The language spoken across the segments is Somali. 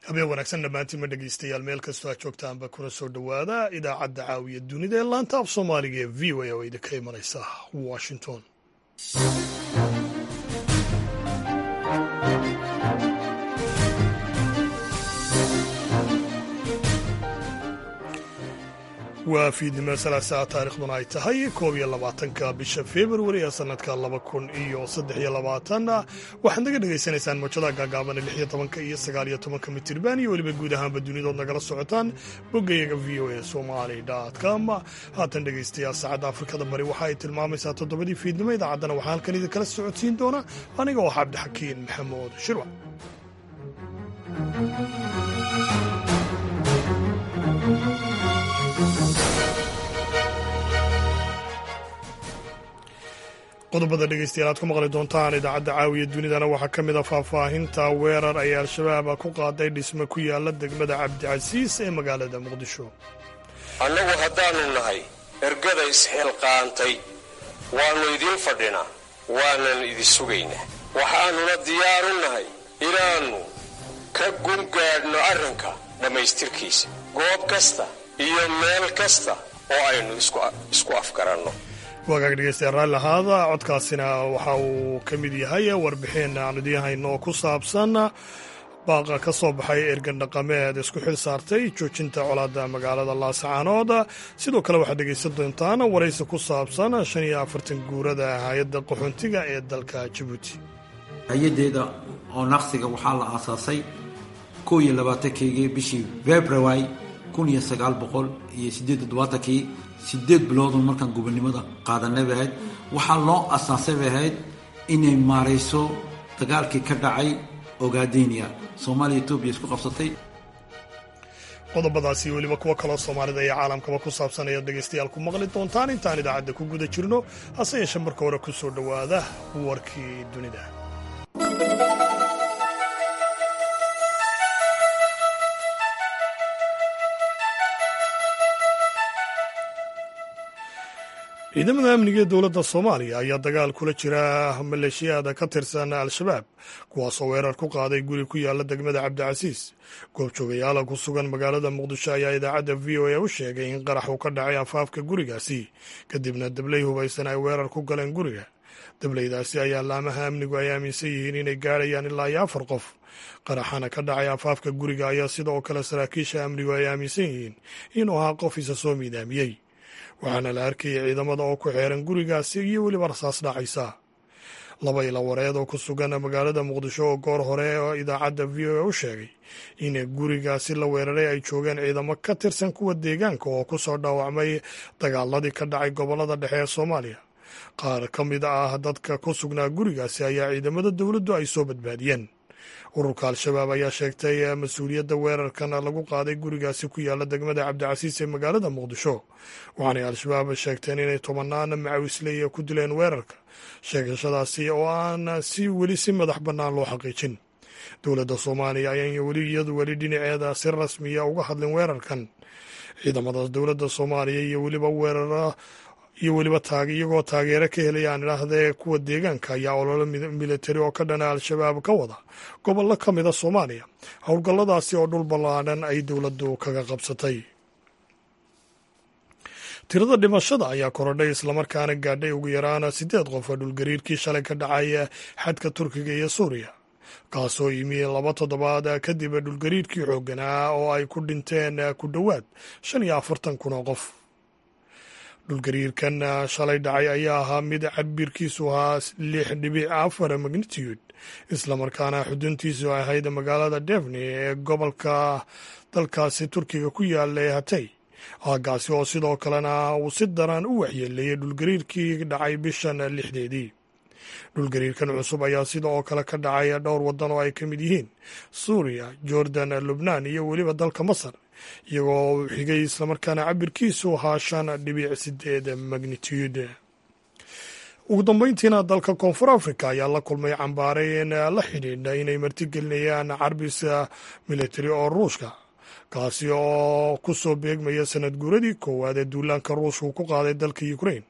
habeen wanaagsan dhammaantiin ma dhegeystayaal meel kastoo aad joogtaanba kuna soo dhowaada idaacadda caawiya dunida ee laanta af soomaaliga ee v o a oo idinka imanaysa washington waa fiidnimo salaasaa taarikhduna ay tahay koob iyo labaatanka bisha februari ee sanadka laba kun iyo saddex iyo labaatan waxaad naga dhegaysanaysaan mawjadaha gaagaabana lix iyo tobanka iyo sagaal iyo tobanka mitirban iyo weliba guud ahaanba dunidood nagala socotaan boggayaga v o a somali com haatan dhegaystayaal saacadda afrikada bari waxa ay tilmaamaysaa toddobadii fiidnimo idaacaddana waxaa halkan idinkala socodsiin doona aniga oo cabdixakiin maxamuud shirwa qodobada dhegeystayaal aad ku maqli doontaan idaacadda caawiya dunidana waxaa ka mid a faahfaahinta weerar ay al-shabaab ku qaaday dhisme ku yaala degmada cabdicasiis ee magaalada muqdisho annagu haddaannu nahay ergada isxilqaantay waannu idiin fadhinaa waanan idi sugaynaa waxaannuna diyaaru nahay inaannu ka gungaadhno arrinka dhammaystirkiisa goob kasta iyo meel kasta oo aynu isku afgaranno wagaag dhegeystayaal raalli ahaada codkaasina waxa uu ka mid yahay warbixin aan idiin hayno oo ku saabsan baaqa ka soo baxay ergan dhaqameed isku xil saartay joojinta colaadda magaalada laasacaanood sidoo kale waxaad dhegaysan doontaan waraysi ku saabsan shan iyo afartan guurada hay-adda qaxoontiga ee dalka jabuuti hay-adeeda oo naqsiga waxaa la aasaasay kow iyo labaatankeygi bishii february kun iyo sagaal boqol iyo sideed toddobaatankii sideed biloodun markaan gobonimada qaadanay bay ahayd waxaa loo asaasay bay ahayd inay maarayso dagaalkii ka dhacay ogaadenia soomaaliya etoobiya isku qabsatay qodobadaasi weliba kuwo kaloo soomaalida iyo caalamkaba ku saabsan ayaad dhegaystayaal ku maqli doontaan intaan idaacadda ku guda jirno hase yeeshee marka hore ku soo dhowaada warkii dunida ciidamada amniga ee dowladda soomaaliya ayaa dagaal kula jira maleeshiyaada ka tirsan al-shabaab kuwaasoo weerar ku qaaday guri ku yaala degmada cabdicasiis goobjoogayaala ku sugan magaalada muqdisho ayaa idaacadda v o a u sheegay in qarax uu ka dhacay afaafka gurigaasi kadibna dabley hubaysan ay weerar ku galeen guriga dableydaasi ayaa laamaha amnigu ay aaminsan yihiin inay gaadhayaan ilaa iyo afar qof qaraxana ka dhacay afaafka guriga ayaa sidoo kale saraakiisha amnigu ay aaminsan yihiin inuu ahaa qof isa soo miidaamiyey waxaana la arkayay ciidamada oo ku xeeran gurigaasi iyo weliba rasaas dhacaysa laba ila wareed oo ku sugan magaalada muqdisho oo goor hore oo idaacadda v o a u sheegay in gurigaasi la weeraray ay joogeen ciidamo ka tirsan kuwa deegaanka oo ku soo dhaawacmay dagaaladii ka dhacay gobollada dhexe ee soomaaliya qaar ka mid ah dadka ku sugnaa gurigaasi ayaa ciidamada dowladdu ay soo badbaadiyeen ururka al-shabaab ayaa sheegtay mas-uuliyadda weerarkan lagu qaaday gurigaasi ku yaala degmada cabdicasiis ee magaalada muqdisho waxaanay al-shabaab sheegteen inay tobanaan macawisleya ku dileen weerarka sheegashadaasi oo aan si weli si madax bannaan loo xaqiijin dowladda soomaaliya ayaan weli iyadu weli dhinaceeda si rasmiya uga hadlin weerarkan ciidamada dowladda soomaaliya iyo weliba weerara iyo weliba iyagoo taageero ka helayaan idhaahdee kuwa deegaanka ayaa ololo militari oo ka dhana al-shabaab ka wada gobollo ka mida soomaaliya howlgalladaasi oo dhul ballaadhan ay dowladdu kaga qabsatay tirada dhimashada ayaa korodhay islamarkaana gaadhay ugu yaraan siddeed qof oo dhulgariirkii shalay ka dhacay xadka turkiga iyo suuriya kaasoo yimi laba toddobaad kadib dhulgariirkii xoogganaa oo ay ku dhinteen ku dhowaad shan iyo afartan kun oo qof dhulgariirkan shalay dhacay ayaa ahaa mid cabirkiisu ahaa lix dhibic afar magnitude islamarkaana xuduntiisu ahayd magaalada devni ee gobolka dalkaasi turkiga ku yaala ee hatay aagaasi oo sidoo kalena uu si daran u waxyeeleeyey dhulgariirkii dhacay bishan lixdeedii dhulgariirkan cusub ayaa sidoo kale ka dhacay dhowr waddan oo ay ka mid yihiin suuriya jordan lubnaan iyo weliba dalka masar iyagoo xigay islamarkaana cabirkiisu ahaa shan dhibic sideed magnitude ugu dambeyntiina dalka koonfur africa ayaa la kulmay cambaarayn la xidhiidha inay martigelinayaan carbis militari oo ruushka kaasi oo ku soo beegmaya sanad guuradii koowaad ee duulaanka ruushku ku qaaday dalka ukrain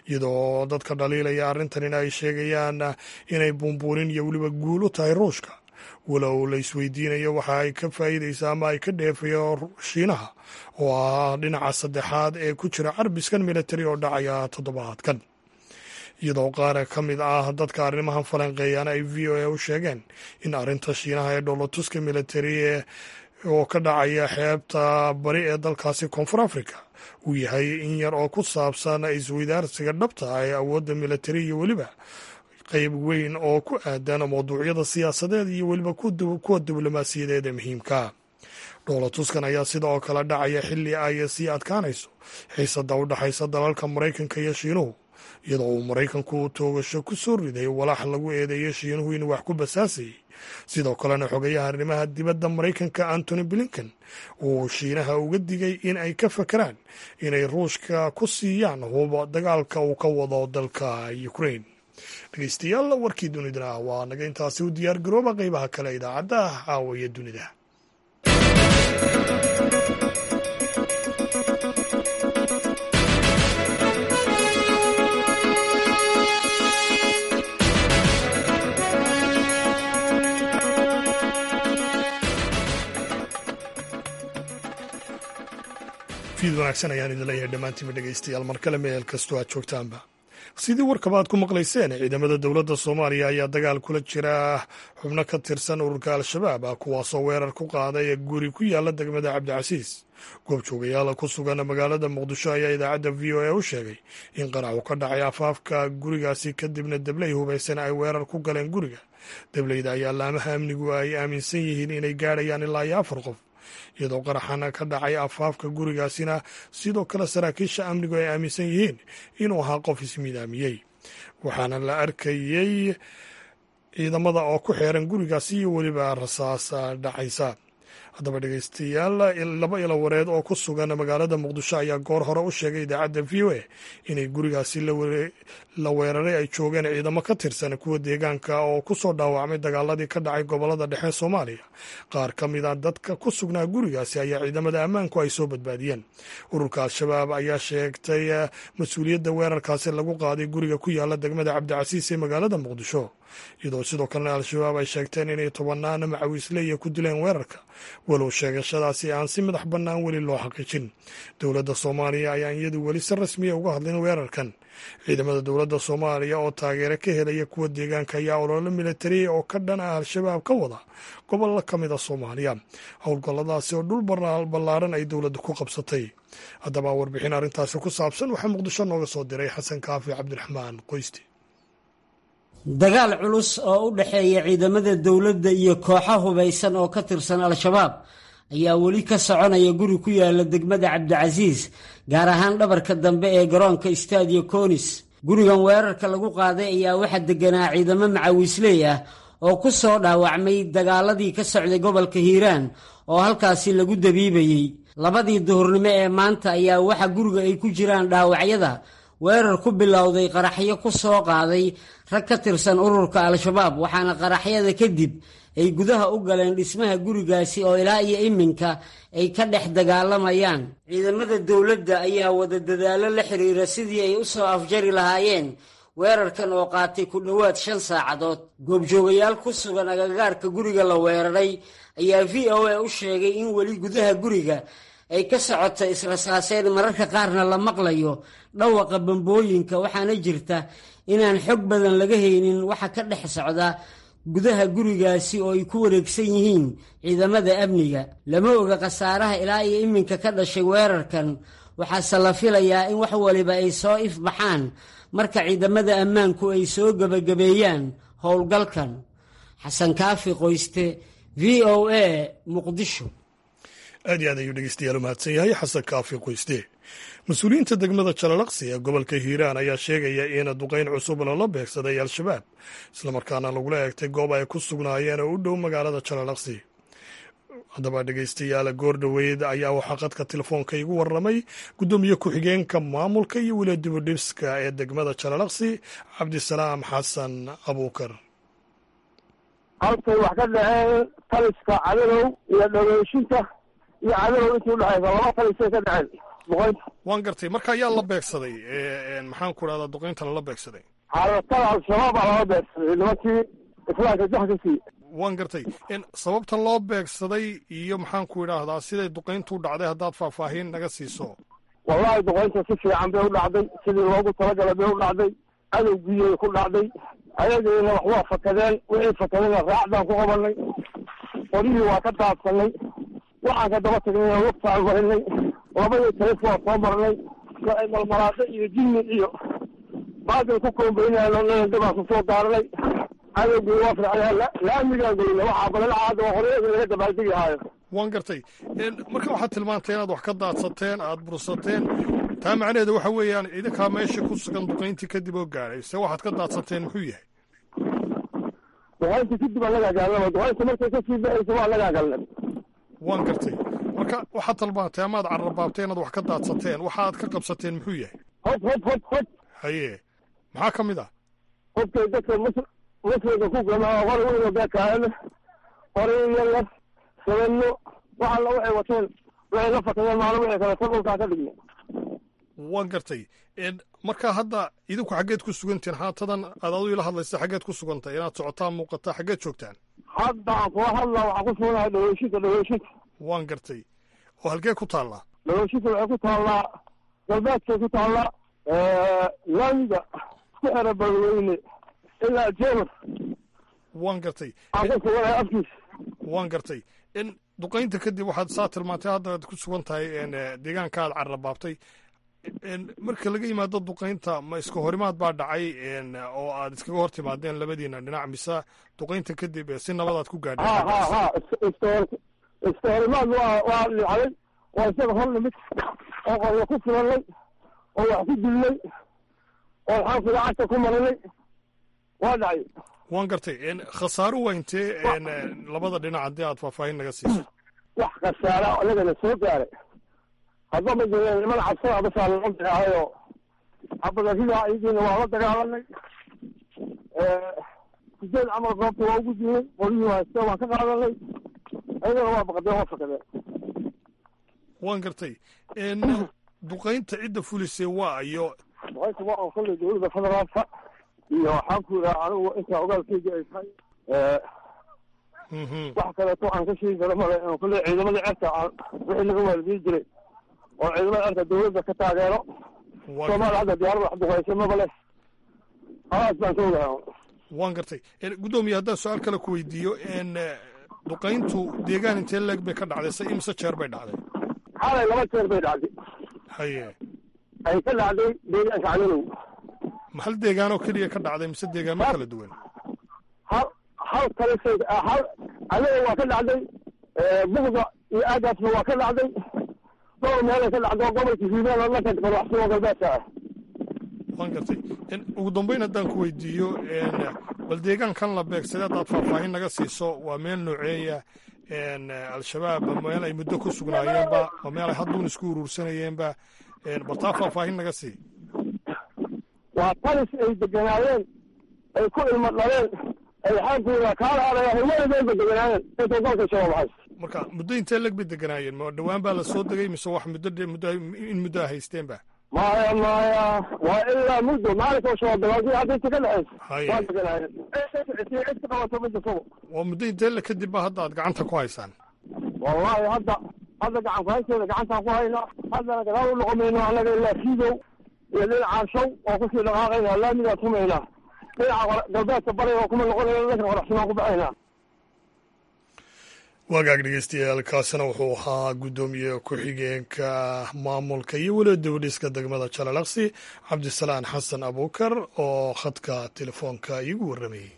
iyadoo dadka dhaliilaya arrintan in ay sheegayaan inay buunbuunin iyo weliba guul u tahay ruushka walow la isweydiinayo waxa ay ka faa'iidaysa ama ay ka dheefayo shiinaha oo ah dhinaca saddexaad ee ku jira carbiskan militari oo dhacaya toddobaadkan iyadoo qaar ka mid ah dadka arrimahan falanqeeyana ay v o a u sheegeen in arrinta shiinaha ee dhoolotuska militari oo ka dhacaya xeebta bari ee dalkaasi koonfur africa uu yahay in yar oo ku saabsan isweydaarsiga dhabta ah ee awoodda militari iyo weliba qeyb weyn oo ku aadan mawduucyada siyaasadeed iyo weliba kuwa diblomaasiyadeed ee muhiimka dhoolatuskan ayaa sida oo kale dhacaya xilli ay sii adkaanayso xiisada u dhexaysa dalalka maraykanka iyo shiinuhu iyadoo uu maraykanku toogasho ku soo riday walaax lagu eedeeyo shiinuhu inuu wax ku basaasayay sidoo kalena xogayaha arrimaha dibadda maraykanka antony blinken uu shiinaha uga digay in ay ka fakeraan inay ruushka ku siiyaan huba dagaalka uu ka wado dalka ukrain dhegeystayaal warkii dunidana waa naga intaasi u diyaar garooba qeybaha kale idaacadda caawiya dunida fiid wanaagsan ayaan idin leeyahay dhammaantiinba dhegeystayaal mar kale meel kastoo aad joogtaanba sidii warkaba aad ku maqlayseen ciidamada dowladda soomaaliya ayaa dagaal kula jira xubno ka tirsan ururka al-shabaab ah kuwaasoo weerar ku qaaday guri ku yaala degmada cabdicasiis goobjoogayaala ku sugan magaalada muqdisho ayaa idaacadda v o a u sheegay in qaracu ka dhacay afaafka gurigaasi kadibna debley hubaysan ay weerar ku galeen guriga debleyda ayaa laamaha amnigu ay aaminsan yihiin inay gaadhayaan ilaa iyo afar qof iyadoo qaraxana ka dhacay afaafka gurigaasina sidoo kale saraakiisha amnigu ay aaminsan yihiin inuu ahaa qof ismidaamiyey waxaana la arkayey ciidamada oo ku xeeran gurigaasi iyo weliba rasaas dhacaysa haddaba dhegeystayaal laba ilo wareed oo ku sugan magaalada muqdisho ayaa goor hore u sheegay idaacadda v o a inay gurigaasi la weeraray ay joogeen ciidamo ka tirsan kuwa deegaanka oo ku soo dhaawacmay dagaaladii ka dhacay gobolada dhexe soomaaliya qaar ka mid a dadka ku sugnaa gurigaasi ayaa ciidamada ammaanku ay soo badbaadiyeen ururka al-shabaab ayaa sheegtay mas-uuliyadda weerarkaasi lagu qaaday guriga ku yaala degmada cabdicasiis ee magaalada muqdisho iyadoo sidoo kalena al-shabaab ay sheegteen inay tobanaana macawiisleya ku dileen weerarka walow sheegashadaasi aan si madax bannaan weli loo xaqiijin dowladda soomaaliya ayaan iyadu weli si rasmiya uga hadlin weerarkan ciidamada dowladda soomaaliya oo taageero ka helaya kuwa deegaanka ayaa ololo militariya oo ka dhan ah al-shabaab ka wada gobollo ka mid a soomaaliya howlgalladaasi oo dhul ballaaran ay dowladda ku qabsatay haddaba warbixin arrintaasi ku saabsan waxaa muqdisho nooga soo diray xasan kaafi cabdiraxmaan qoysti dagaal culus oo u dhexeeya ciidamada dowladda iyo kooxo hubaysan oo ka tirsan al-shabaab ayaa weli ka soconaya guri ku yaala degmada cabdicasiis gaar ahaan dhabarka dambe ee garoonka staadiyo konis gurigan weerarka lagu qaaday ayaa waxaa deganaa ciidamo macawiisley ah oo ku soo dhaawacmay dagaaladii ka socday gobolka hiiraan oo halkaasi lagu dabiibayey labadii duhurnimo ee maanta ayaa waxa guriga ay ku jiraan dhaawacyada weerar ku bilowday qaraxyo ku soo qaaday rag ka tirsan ururka al-shabaab waxaana qaraxyada kadib ay gudaha u galeen dhismaha gurigaasi oo ilaa iyo iminka ay ka dhex dagaalamayaan ciidamada dowladda ayaa wada dadaallo la xiriira sidii ay u soo afjari lahaayeen weerarkan oo qaatay ku dhowaad shan saacadood goobjoogayaal ku sugan agagaarka guriga la weeraray ayaa v o a u sheegay in weli gudaha guriga ay ka socoto israsaaseen mararka qaarna la maqlayo dhawaqa bambooyinka waxaana jirta inaan xog badan laga haynin waxa ka dhex socda gudaha gurigaasi oo ay ku wareegsan yihiin ciidamada amniga lama oga khasaaraha ilaa iyo iminka ka dhashay weerarkan waxaase la filayaa in wax waliba ay soo ifbaxaan marka ciidamada ammaanku ay soo gebagabeeyaan howlgalkan xasan kaafi qoyste v o a muqdisho aad iyo aad ayuu dhegeystayaal u mahadsan yahay xasan kaafi qoyste mas-uuliyiinta degmada jalalaqsi ee gobolka hiiraan ayaa sheegaya in duqayn cusub lala beegsaday al-shabaab islamarkaana lagula eegtay goob ay ku sugnaayeen oo u dhow magaalada jalalaqsi haddaba dhegeystayaal goor dhoweyd ayaa waxaa qadka telefoonka igu warramay guddoomiye ku-xigeenka maamulka iyo weli dibudhiska ee degmada jalalaqsi cabdisalaam xasan abuukar halkay wax ka dhaceen taliska cadadow iyo dhageyshinta iyo cadadow intii udhexaysa laba talisay ka dhaceen duqaynta waan gartay marka ayaa la beegsaday maxaan ku rahdaa duqaynta lala beegsaday xaalatada al-shabaab baa lala beegsaday nimankii islaamka jax ka siiye waan gartay sababta loo beegsaday iyo maxaan ku idhaahdaa siday duqayntu u dhacday haddaad faahfaahin naga siiso wallahi duqaynta si fiican bay u dhacday sidii loogu talagalay bay u dhacday cadowgiiyay ku dhacday ayagiina wax waa fakadeen wixii fakadayna raacdaan ku qabanay qorihii waa ka daadsanay waxaan ka daba tagnay wagtaan marinay labadii talif waa soo marnay malmalaado iyo jinni iyo baadil ku koombaynayaan dabaan kusoo daarnay cadowgii waa fircaya laamigaan gelina waxaa balalacaada oo horyadii laga dabaaldegi haayo waan gartay marka waxaad tilmaantay inaad wax ka daadsateen aada bursateen taa macnaheeda waxa weeyaan idinkaa meesha ku sugan duqayntii kadib oo gaadhay se waxaad ka daadsateen muxuu yahay duqayntii kadib aan lagaa galnaba duqaynta markay kasii baxaysa waa lagaa galnay waan gartay marka waxaad tilmaantay amaad carrabaabtay inaad wax ka daadsateen waxaad ka qabsateen muxuu yahay hob hob hob hob haye maxaa ka mid ah hobkay dadka mus muslimka ku gamaa hor weyno beekaana horiyala sabano wax alla waxay wateen waxay la fakadeen maalin wixii kale tan dhulkaa ka dhignay waan gartay marka hadda idinku xaggeed ku sugantihin haatadan aad adu ila hadlaysa xaggeed ku sugantay inaad socotaan muuqataa xaggeed joogtaan hadda aan kula hadlaa waxaan ku suganahay dhaweyshinta dhaweyshinta waan gartay oo halkee ku taallaa dhaweyshinta waxay ku taallaa galbeedkay ku taallaa laamiga ku xera balweyne ilaa jeemar waan gartay aan ku suganahay afkiis waan gartay in duqaynta kadib waxaad saa tilmaantay hadda aad ku sugan tahay deegaanka aad carrabaabtay marka laga yimaado duqaynta ma iska horimaad baa dhacay oo aad iskaga hor timaadeen labadiina dhinac mise duqaynta kadib si nabadaad ku gaadheen ha ha ha iska horimaad waa waa dhicday waa isaga hor nimid oo qoryo ku filanay oo wax ku dilnay oo xaanku lacagta ku marinay waa dhacay waan gartay khasaaro waa intee labada dhinac haddii aad faahfaahin naga siiso wax khasaara anagana soo gaaray hadba ma jireen niman cabsada basaa loo dirahayo cabadaridaa iyagiina waa la dagaalanay sideed camal goobta waa ugu dilnay qoryihii hayste waan ka qaadanay ayagana waa baqdeen waa fakadeen waan gartay duqaynta cidda fulisay waa iyo duqaynta waa oo kolley dowladda federaalka iyo waxaan ku yidhaha anigu intaa ogaalkeyga ay tahay wax kaleeto aan ka sheegi karo male kolley ciidamada cerka aan wixii laga waalidiin jiray oo ciidamada cerka dowladda ka taageero soomaaliya hadda diyaarada wax duqaysa maba leh halaas baan ka ogahay waan gartay guddoomiye haddaan su-aal kale ku weydiiyo duqayntu deegaan intee leeg bay ka dhacday se imse jeer bay dhacday xalay laba jeer bay dhacday haye ay ka dhacday deegaanka cadadow ma hal deegaanoo keliya ka dhacday mise deegaamo kala duwan hal hal kalisay hal cadadow waa ka dhacday bugda iyo aagaasna waa ka dhacday dhowr meelay ka dhacdo gobolka hiiraan oo dhanka madaxsugo galbeedka ah waan gartay ugu dambeyn haddaan ku weydiiyo bal deegaankan la beegsaday haddaad faahfaahin naga siiso waa meel nooceeya al-shabaab meel ay muddo ku sugnaayeenba ma meel ay hadduun isku uruursanayeenba bal taa faahfaahin naga sii waa talis ay deganaayeen ay ku ilmo dhaleen ay xaankuuda kaala adaya hurmadooda deganaayeen intay dalka shabaab hays marka muddo intee leg bay deganaayeen ma dhowaan baa la soo degay mise wax muddo muddo in muddo a haysteenba maya maya waa ilaa muddo maalinka shabaab bilaawdi hadda inta ka dhexeysa waa deganaayeen cid ka qabato midda sugo waa muddo intee le kadib ba hadda aad gacanta ku haysaan wallahi hadda hadda gacan ku haysteeda gacantaan ku haynaa haddana gadaal u noqomayno annaga ilaa fiidow iyo dhinacaan shaw oo kusii dhaqaaqayna laamigaan tumaynaa dhinaca galbeedka bariga oo kuma noqonayna dhanka qoraxsimaan ku baxaynaa wagaag dhegeystayaal kaasina wuxuu ahaa guddoomiye ku-xigeenka maamulka iyo weliba dibadhiska degmada jalalaqsi cabdisalaan xasan abuukar oo khadka telefoonka iigu warramayey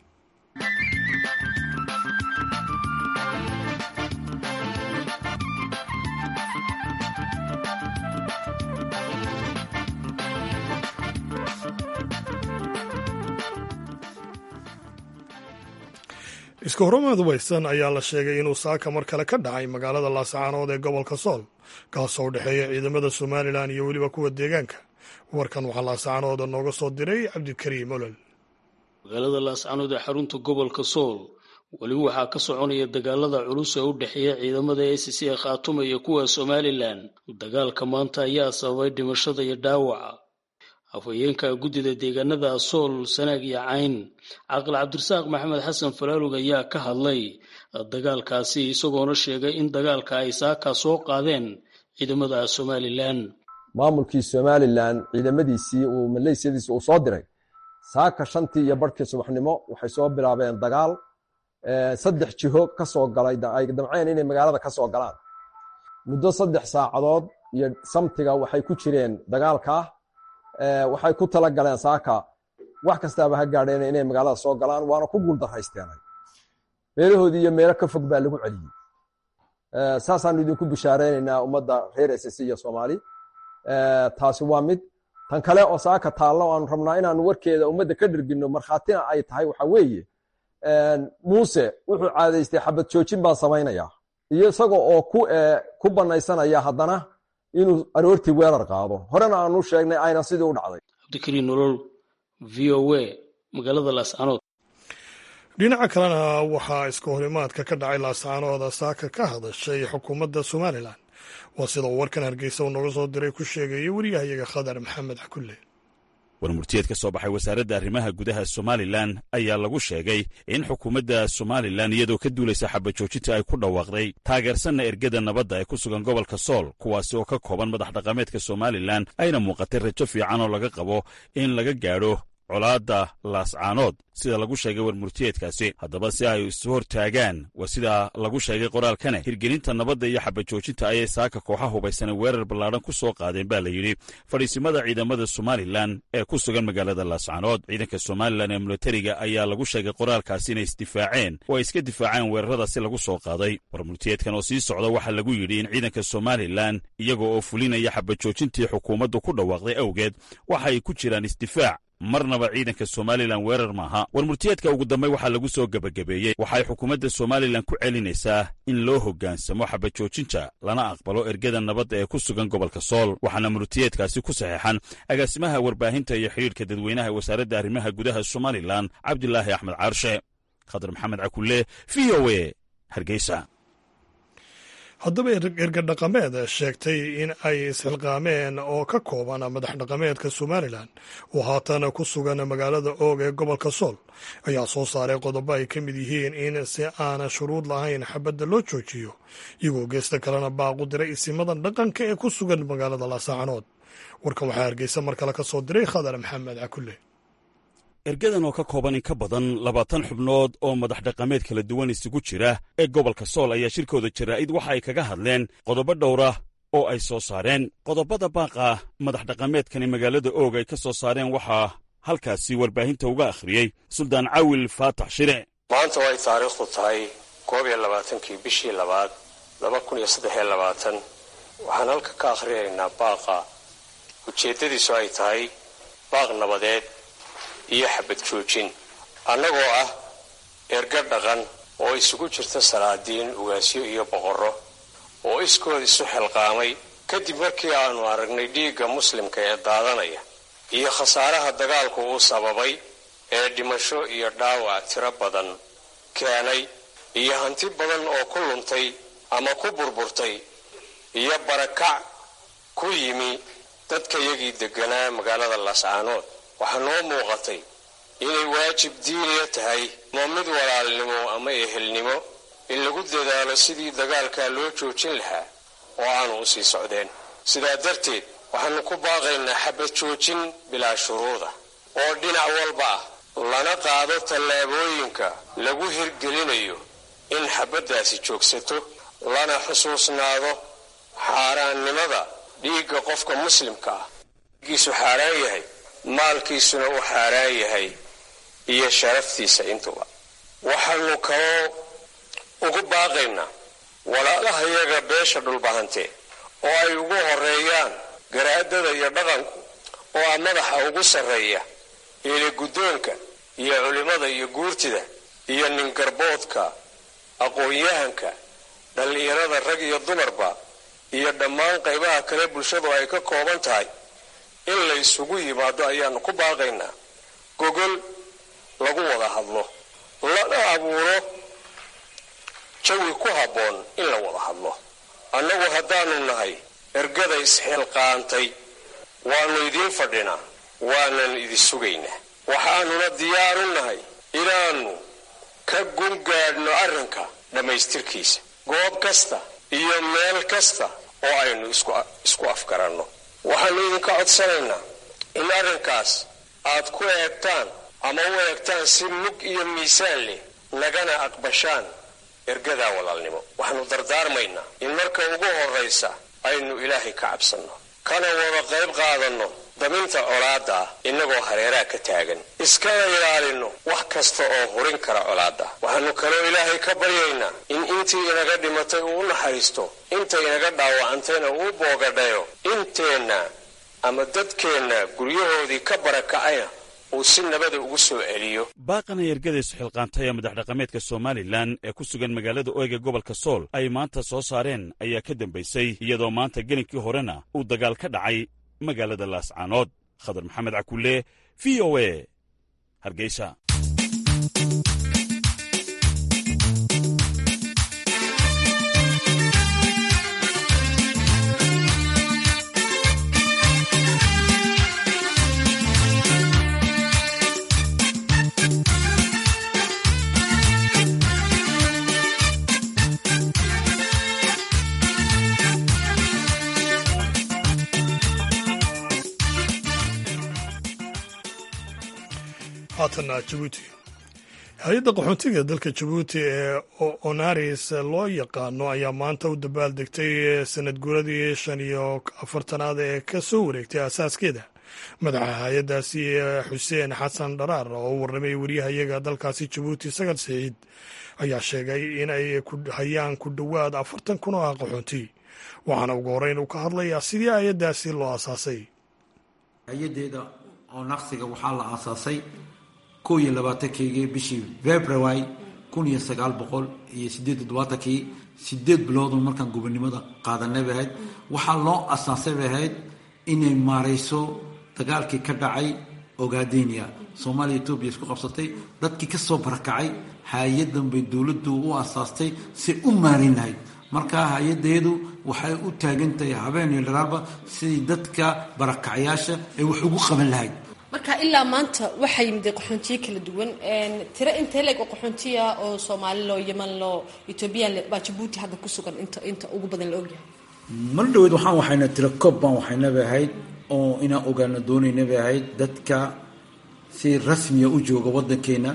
iska horamaad weysan ayaa la sheegay inuu saaka mar kale ka dhacay magaalada laascaanood ee gobolka sool kaasoo u dhexeeya ciidamada somalilan iyo weliba kuwa deegaanka warkan waxaa laascaanood nooga soo diray cabdikariim olol magaalada laascaanood ee xarunta gobolka sool weli waxaa ka soconaya dagaalada culus ee u dhexeeya ciidamada a c c ee khaatuma iyo kuwa somalilan dagaalka maanta ayaa sababay dhimashada iyo dhaawaca afhayeenka guddida deegaanada sool sanaag iyo cayn caqil cabdirasaaq maxamed xasan falaalug ayaa ka hadlay dagaalkaasi isagoona sheegay in dagaalka ay saaka soo qaadeen ciidamada somalilan maamulkii somalilan ciidamadiisii uu maleysiyadiisi uu soo diray saaka shantii iyo barhkii subaxnimo waxay soo bilaabeen dagaal saddex jiho ka soo galay ay damceen inay magaalada ka soo galaan muddo saddex saacadood iyo samtiga waxay ku jireen dagaalkaa waxay ku tala galeen saaka wax kastaaba ha gaadheen inay magaalada soo galaan waana ku guuldarraysteenay meelahoodii iyo meelo ka fog baa lagu celiyey saasaanu idinku bishaareynayna ummadda reer ss iyo soomaali taasi waa mid tan kale oo saaka taallo aanu rabnaa inaanu warkeeda ummadda ka dhergino markhaatina ay tahay waxa weeye muuse wuxuu caadaystay xabad joojin baan samaynayaa iyo isaga oo ku banaysanaya haddana inuu aroortii weerar qaado horena aanu sheegnay ayna sidii u dhacday cabdikariin nolol v o a magaalada laascanood dhinaca kalena waxaa iska horimaadka ka dhacay laascaanooda saaka ka hadashay xukuumadda somalilan waa sida uu warkan hargeysa uu nooga soo diray ku sheegaya wariyahayaga khadar maxamed xakulle warmurtiyeed ka soo baxay wasaaradda arrimaha gudaha somalilan ayaa lagu sheegay in xukuumadda somalilan iyadoo ka duulaysa xabajoojinta ay ku dhawaaqday taageersanna ergada nabadda ee ku sugan gobolka sool kuwaasi oo ka kooban madax dhaqameedka somalilan ayna muuqatay rajo fiican oo laga qabo in laga gaadho colaadda laascaanood sida lagu sheegay warmurtiyeedkaasi haddaba si ay isu hortaagaan waa sida lagu sheegay qoraalkane hirgelinta nabadda iyo xabajoojinta ayay saaka kooxa hubaysana weerar ballaadhan ku soo qaadeen baa la yidhi fadhiisimada ciidamada somalilan ee ku sugan magaalada laascaanood ciidanka somalilan ee milatariga ayaa lagu sheegay qoraalkaasi inay isdifaaceen oo ay iska difaaceen weeraradaasi lagu soo qaaday warmurtiyeedkan oo sii socda waxaa lagu yidhi in ciidanka somalilan iyaga oo fulinaya xabajoojintii xukuumaddu ku dhawaaqday awgeed waxa ay ku jiraan isdifaac marnaba ciidanka somalilan weerar maaha warmurtiyeedka ugu dambey waxaa lagu soo gebagabeeyey waxay xukuumadda somalilan ku celinaysaa in loo hoggaansamo xabajoojinta lana aqbalo ergada nabadda ee ku sugan gobolka sool waxaana murtiyeedkaasi ku saxeexan agaasimaha warbaahinta iyo xidhiidhka dadweynaha ee wasaaradda arrimaha gudaha somalilan cabdilaahi axmed caarshe khadar maxamed cakulle v o e hargeysa haddaba erga dhaqameed sheegtay in ay isxilqaameen oo ka kooban madax dhaqameedka somalilan oo haatan ku sugan magaalada oog ee gobolka sool ayaa soo saaray qodobo ay ka mid yihiin in si aana shuruud lahayn xabadda loo joojiyo iyagoo geesta kalena baaqu diray isimadan dhaqanka ee ku sugan magaalada laasacanood warkan waxaa hargeysa mar kale ka soo diray khadar maxamed cakulle ergadan oo ka kooban in ka badan labaatan xubnood oo madax dhaqameed kala duwan isugu jira ee gobolka sool ayaa shirkooda jaraa'id waxa ay kaga hadleen qodobo dhowra oo ay soo saareen qodobada baaqa madax dhaqameedkani magaalada oog ay ka soo saareen waxaa halkaasi warbaahinta uga akhriyey suldaan cawil faatax shire maanta oo ay taariikhdu tahay koob iyo labaatankii bishii labaad laba kun iyo saddexiyo labaatan waxaan halka ka akhriyaynaa baaqa ujeeddadiisu ay tahay baaq nabadeed iyo xabad joojin annagoo ah erga dhaqan oo isugu jirta salaadiin ugaasyo iyo boqorro oo iskood isu xilqaamay kadib markii aannu aragnay dhiigga muslimka ee daadanaya iyo khasaaraha dagaalku uu sababay ee dhimasho iyo dhaawac tiro badan keenay iyo hanti badan oo ku luntay ama ku burburtay iyo barakac ku yimi dadkayagii degganaa magaalada laascaanood waxaa noo muuqatay inay waajib diiniya tahay ama mid walaalnimo ama ehelnimo in lagu dadaalo sidii dagaalkaa loo joojin lahaa oo aanu u sii socdeen sidaa darteed waxaanu ku baaqaynaa xabad joojin bilaa shuruuda oo dhinac walba ah lana qaado tallaabooyinka lagu hirgelinayo in xabaddaasi joogsato lana xusuusnaado xaaraannimada dhiigga qofka muslimka ah dhiiggiisu xaaraan yahay maalkiisuna uu xaaraan yahay iyo sharaftiisa intuba waxaanu kaloo ugu baaqaynaa walaalahayaga beesha dhulbahante oo ay ugu horeeyaan garaadada iyo dhaqanku oo ah madaxa ugu sarreeya eele guddoonka iyo culimmada iyo guurtida iyo ningarboodka aqoon-yahanka dhallinyarada rag iyo dumarba iyo dhammaan qaybaha kale bulshadu ay ka kooban tahay in la isugu yimaado ayaanu ku baaqaynaa gogol lagu wada hadlo lana abuuro jawi ku habboon in la wada hadlo annagu haddaanu nahay ergada isxilqaantay waannu idiin fadhinaa waanan idi sugaynaa waxaanuna diyaar u nahay inaannu ka gungaadhno arrinka dhammaystirkiisa goob kasta iyo meel kasta oo aynu isku afgaranno waxaannu idinka codsanaynaa in arrinkaas aad ku eegtaan ama u eegtaan si mug iyo miisaan leh nagana aqbashaan ergadaa walaalnimo waxaannu dardaarmaynaa in marka ugu horraysa aynu ilaahay ka cabsanno kana wada qayb qaadanno daminta colaadda ah innagoo hareeraha ka taagan iskana ilaalinno wax kasta oo hurin kara colaadda waxaannu kaloo ilaahay ka baryaynaa in intii inaga dhimatay uu u naxariisto inta inaga dhaawacantayna uu boogadhayo inteenna ama dadkeenna guryahoodii ka barakacayna uu si nabada ugu soo celiyo baaqana ergadaysu xilqaantay ee madax dhaqameedka somalilan ee ku sugan magaalada oyga gobolka sool ay maanta soo saareen ayaa ka dambaysay iyadoo maanta gelinkii horena uu dagaal ka dhacay magaalada laascaanood khadar maxamed cakulle v o e hargeysa haatana jabuuti hay-adda qaxoontiga dalka jabuuti ee onaris loo yaqaano ayaa maanta u dabaaldegtay sanad guuradii shan iyo afartanaad ee ka soo wareegtay asaaskeeda madaxa hay-addaasi xuseen xasan dharaar oo u warramay wariyahayaga dalkaasi jabuuti sagar saciid ayaa sheegay in ay hayaan ku dhowaad afartan kun oo ah qaxoonti waxaana ugu horreyn uu ka hadlayaa sidii hay-addaasi loo asaasay hay-adeeda oo naqsiga waxaa la aasaasay kow iyo labaatankeygi bishii february kun iyo sagaal boqol iyo sideed toddobaatankii sideed biloodun markaan gobonimada qaadanay bay ahayd waxaa loo asaasay bay ahayd inay maarayso dagaalkii ka dhacay ogadenia soomaaliya etoobiya isku qabsatay dadkii ka soo barakacay hay-adan bay dowladdu u asaastay si u maarin lahayd markaa hay-adeedu waxay u taagan tahay habeen iyo dharaalba sidii dadka barakacayaasha ay wax ugu qaban lahayd marka ilaa maanta waxaa yimida qaxoontiyo kala duwan tiro intee leeg oo qaxoontiya oo soomaali loo yeman loo ethoobiyan baa jabuuti hadda ku sugan inta inta ugu badan la ogyahay mar dhaweyd waxaan waxayna tiro koob baan waxaynabay ahayd oo inaan ogaano doonayna bay ahayd dadka si rasmiya u jooga waddankeena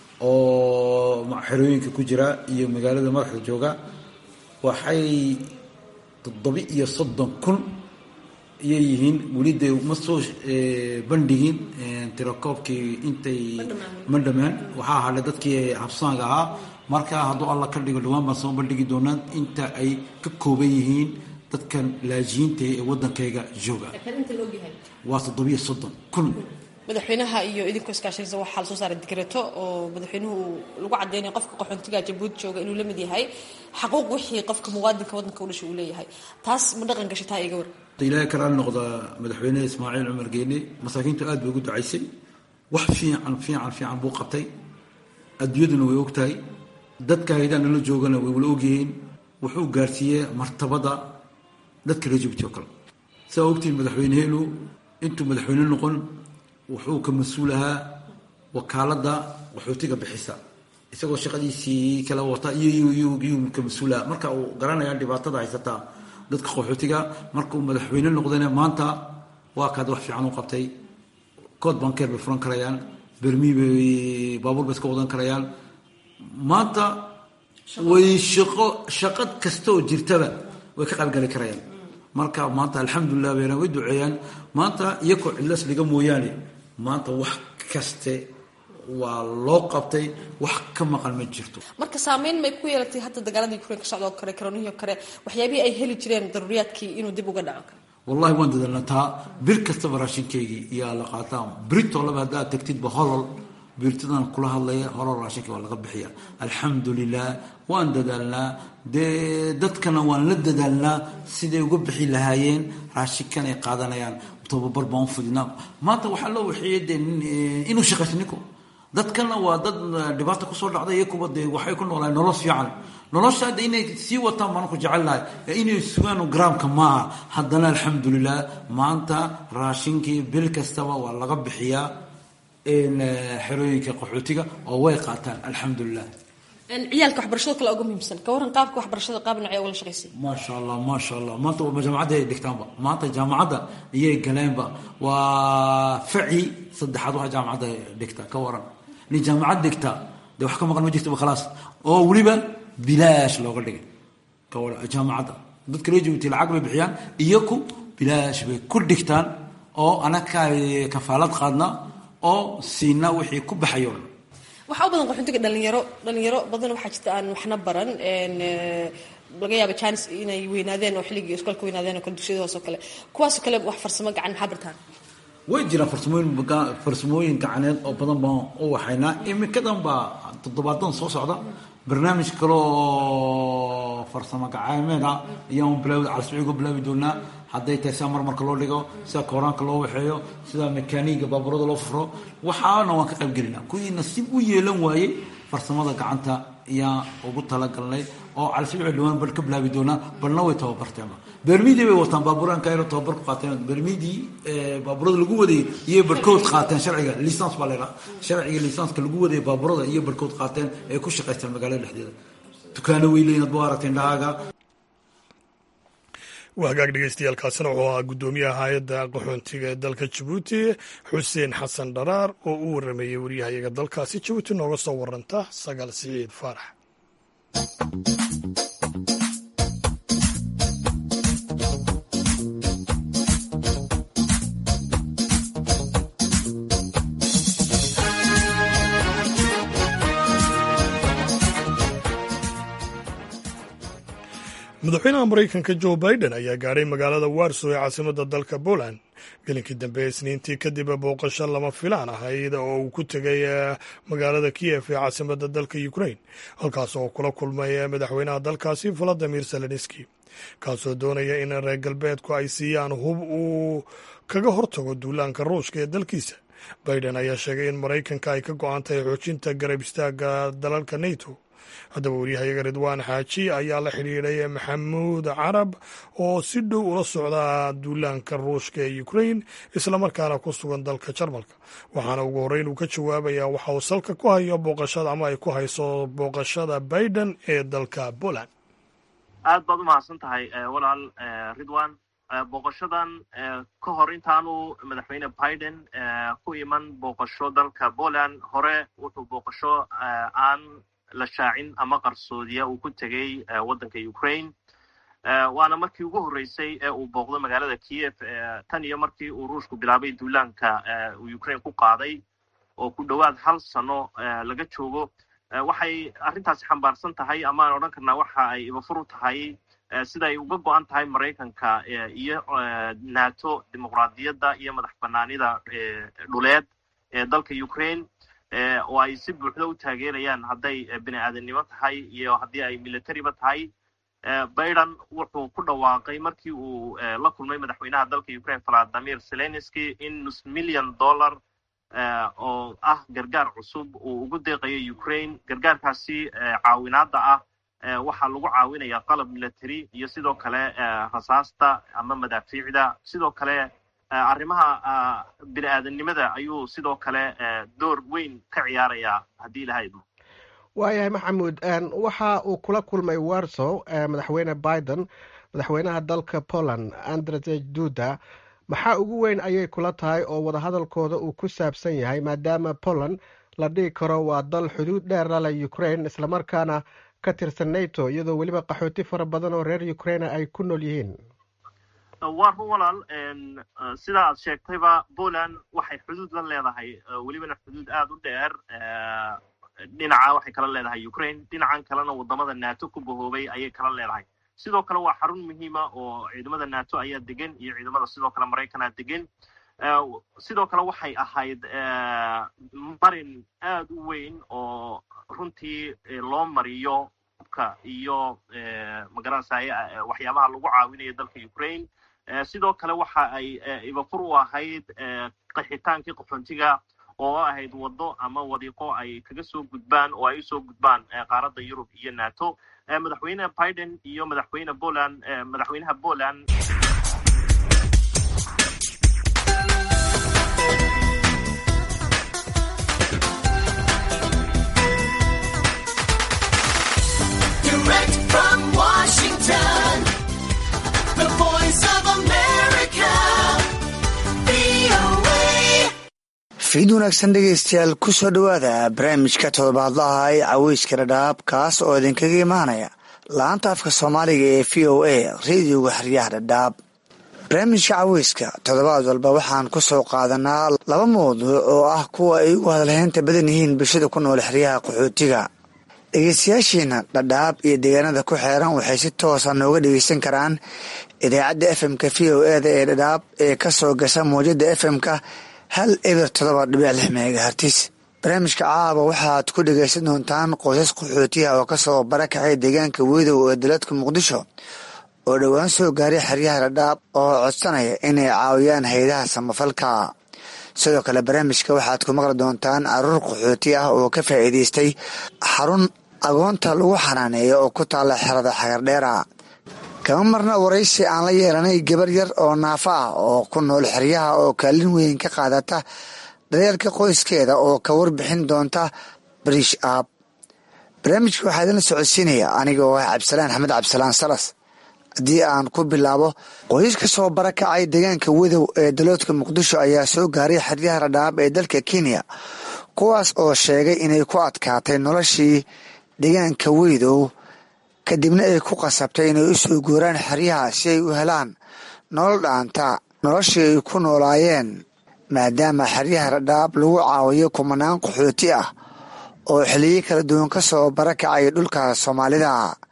oo xerooyinka ku jira iyo magaalada madaxda jooga waxay toddoba iyo soddon kun iyay yihiin weli dee ma soo bandhigin tirakoobkii intay ma dhamaan waxaa hadhay dadkii habsaanka ahaa marka hadduu alla ka dhigo dhawaan baan soo bandhigi doonaa inta ay ka kooban yihiin dadkan laajiyiinta ee waddankayga jooga waa toddobiyo soddon kun madaxweynaha iyo idinkoo iskaashanaysa waxaa la soo saaray digreeto oo madaxweynuhu lagu caddeynaya qofka qaxoontiga jabuuti jooga inuu la mid yahay xaquuq wixii qofka muwaadinka waddanka u dhashay uu leeyahay taas ma dhaqan gashay taa iga war ilaahay karaal noqda madaxweyne ismaaciil cumar geene masaakiintu aad bay ugu ducaysay wax fiican fiican fiican buu qabtay adduunyaduna way ogtahay dadka haydaa nala joogana way wala ogyihiin wuxuu gaarsiiyey martabada dadka reer jabuuti oo kale saa ogtihiin madaxweyneheenu intuu madaxweyne noqon wuxuu ka mas-uulahaa wakaaladda qaxootiga bixisa isagoo shaqadiisii kala wata iyuu ka mas-uulaha marka uu garanaya dhibaatada haysataa dadka qaxootiga markauu madaxweyne noqdayna maanta waa kaad wax fiican u qabtay kood bankeer bay furan karayaan bermii bay baabuur bay iska wadan karayaan maanta way shaqo shaqad kasta oo jirtaba way ka qaybgali karayaan marka maanta alxamdulilah bayna way duceeyaan maanta iyakoo cidlas dhiga mooyaane maanta wax kaste waa loo qabtay wax ka maqan ma jirto marka saameyn may ku yeelatay hadda dagaaladii ukrain ka socdoo kale karoonihii oo kale waxyaabihii ay heli jireen daruuriyaadkii inuu dib uga dhaco wallahi waan dadalnaa taa bir kastaba raashinkaygii iyaa la qaataa britolaba haddaad tagtidba holol birtadan kula hadlaya holol raashinka waa laga bixiya alxamdulilah waan dadaalnaa dee dadkana waan la dadaalnaa siday uga bixi lahaayeen raashinkan ay qaadanayaan tababar baan u fudinaa maanta waxaa loo waxeeyey dee inuu shaqaysto ninku dadkana waa dad dhibaata kusoo dhacday iyo kuwa dee waxay ku noolaayeen nolol fiican nolosha hadda inay sii wataan baan ku jecelnahay inay sugaan garaamka maaha haddana alxamdulilah maanta raashinkii bil kastaba waa laga bixiyaa xerooyinka qaxootiga oo way qaataan alxamdulilah ciyaalka waxbarashada kale uga muhiimsan ka waran qaabka waxbarashada qaab nocee ugala shaqaysay maasha allah maasha allah maanta jaamacadda ay dhigtaanba maanta jaamacadda iyay galeenba waa faci saddexaad waxa jaamacadda dhigta ka waran nin jaamacad dhigta dee wax ka maqan ma jirtaba khalaas oo weliba bilaash looga dhigay ka waran jaamacadda dadka loo joogtay lacag bay bixiyaan iyaku bilaash bay ku dhigtaan oo anaga kafaalad qaadna oo siina wixii ku baxayo dhan waxaa u badan qaxoontiga dhalinyaro dhalinyaro badan waxaa jirta aan waxna baran laga yaaba janis inay weynaadeen oo xilligii iskoolka weynaadeen oo kale dugsiyada hoose oo kale kuwaasoo kale wax farsamo gacan maxaa bartaan way jiraan farsamooyin farsamooyin gacaneed oo badan baan u waxaynaa iminkadan baa toddobaadan soo socda barnaamij kale oo farsamo gacaameed ah ayaan bilaawi calasbiciga bilaabi doonaa hadday tahay sida marmarka loo dhigo sida kooraanka loo waxeeyo sida mekaaniga baaburada loo furo waxaana waan ka qayb gelinaa kuwii nasiib u yeelan waayey farsamada gacanta ayaan ugu talagalnay oo calasbici dhawaan bal ka bilaabi doonaa balna way tababarteenba bermidii bay wataan baaburanka ayna tababar ku qaateen bermidii baaburada lagu wadayay iyo barhkood qaateen sharciga lisans baa laydhaha sharciga lisanska lagu wadayay baaburada iyo barhkood qaateen ee ku shaqaysteen magaalada dhexdeeda dukaano wey leeyiin adba aragteen dhahaaga waa hagaag dhegeystayaaalkaasina wuxuu ahaa guddoomiyaha hay-adda qaxoontiga ee dalka jabuuti xuseen xasan dharaar oo u warameeyey waryahayaga dalkaasi jabuuti nooga soo waranta sagaal siciid faarax madaxweynaha maraykanka jo biden ayaa gaadhay magaalada warsow ee caasimadda dalka poland gelinkii dambe isniintii kadib booqasho lama filaan ahayd oo uu ku tegay magaalada kiyef ee caasimadda dalka ukrain halkaas oo kula kulmay madaxweynaha dalkaasi valadimir zelenski kaasoo doonaya in reer galbeedku ay siiyaan hub uu kaga hortago duulaanka ruushka ee dalkiisa biden ayaa sheegay in maraykanka ay ka go-an tahay xoojinta garab istaaga dalalka nato haddaba waryahayaga ridwaan xaaji ayaa la xidhiidhay maxamuud carab oo si dhow ula socda duulaanka ruushka ee ukrain islamarkaana ku sugan dalka jarmalka waxaana ugu horreyn uu ka jawaabayaa waxa uu salka ku hayo booqashada ama ay ku hayso booqashada biden ee dalka poland aad baad u mahadsan tahay walaal ridwan booqashadan ka hor intaanu madaxweyne biden ku iman booqasho dalka poland hore wuxuu booqasho aan la shaacin ama qarsoodiya uu ku tegey waddanka ukraine waana markii ugu horreysay ee uu booqdo magaalada kiev tan iyo markii uu ruushku bilaabay duulaanka uu ukraine ku qaaday oo ku dhowaad hal sano laga joogo waxay arrintaasi xambaarsan tahay amaan odhan karnaa waxa ay ibafur u tahay sida ay uga go-an tahay maraykanka iyo nato dimuqraadiyadda iyo madax banaanida dhuleed ee dalka ukraine oo ay si buuxda u taageerayaan hadday bini aadamnimo tahay iyo haddii ay militariba tahay biden wuxuu ku dhawaaqay markii uu la kulmay madaxweynaha dalka ukraine valadimir zelenski in nus milyan dollar oo ah gargaar cusub uu ugu deeqayo ukraine gargaarkaasi caawinaadda ah waxaa lagu caawinaya qalab military iyo sidoo kale rasaasta ama madaafiicda sidoo kale arrimaha bini aadamnimada ayuu sidoo kale door weyn ka ciyaarayaa haddii ilaha idmo waayahay maxamuud waxa uu kula kulmay warsow madaxweyne biden madaxweynaha dalka poland andrzej duda maxaa ugu weyn ayay kula tahay oo wadahadalkooda uu ku saabsan yahay maadaama poland la dhihi karo waa dal xuduud dheer lale ukraine islamarkaana ka tirsan nato iyadoo weliba qaxooti fara badan oo reer ukraine ay ku nool yihiin waa run walaal sida aad sheegtayba poland waxay xuduud la leedahay welibana xuduud aada u dheer dhinaca waxay kala leedahay ukraine dhinacan kalena wadamada nato ku bahoobay ayay kala leedahay sidoo kale waa xarun muhiima oo ciidamada nato ayaa degan iyo ciidamada sidoo kale maraykanaa degan sidoo kale waxay ahayd marin aad u weyn oo runtii loo mariyo hubka iyo magaranasay waxyaabaha lagu caawinayo dalka ukraine sidoo kale waxa ay ibafur u ahayd qaxitaankii qaxoontiga oo ahayd waddo ama wadiiqo ay kaga soo gudbaan oo ay usoo gudbaan qaaradda yurub iyo nato madaxweyne biden iyo madaxweyne poland madaxweynaha poland fiid wanaagsan dhegeystayaal ku soo dhowaada barnaamijka todobaadlaha ee caweyska dhadhaab kaas oo idinkaga imaanaya la-anta afka soomaaliga ee v o a radioga xeryaha dhadhaab barnaamijka caweyska toddobaad walba waxaan ku soo qaadanaa laba mawduuc oo ah kuwa ay ugu hadalhaynta badan yihiin bulshada ku nool xeryaha qaxootiga dhegeystayaashiina dhadhaab iyo deegaanada ku xeeran waxay si toosa nooga dhegeysan karaan idaacadda fm-ka v o eda ee dhadhaab ee kasoo gasha mawjada fm-ka hal eber todoba dhibic lix megahartis barnaamijka caaba waxaad ku dhegaysan doontaan qoysas qaxootiha oo kasoo barakacay deegaanka weydow ee daladka muqdisho oo dhowaan soo gaaray xeryaha dhadhaab oo codsanaya inay caawiyaan hay-adaha samafalka sidoo kale barnaamijka waxaad ku maqli doontaan caruur qaxooti ah oo ka faa'iidaystay xarun agoonta lagu xanaaneeyo oo ku taalla xerada xagardheera kama marna waraysi aan la yeelanay gabar yar oo naafo ah oo ku nool xeryaha oo kaalin weyn ka qaadata daryeelka qoyskeeda oo ka warbixin doonta bariish aab barnaamijka waxaa idinla socodsiinaya aniga oo ah cabdisalaan axmed cabdisalaan salas haddii aan ku bilaabo qoysas ka soo barakacay deegaanka wadow ee daloodka muqdisho ayaa soo gaaray xeryaha radhaab ee dalka kenya kuwaas oo sheegay inay ku adkaatay noloshii deegaanka weydow kadibna ay ku qasabtay inay u soo guuraan xeryaha si ay u helaan nolol dhaanta noloshii ay ku noolaayeen maadaama xeryaha radhaab lagu caawiyo kumanaan qaxooti ah oo xiliyo kala duwan ka soo barakacay dhulka soomaalida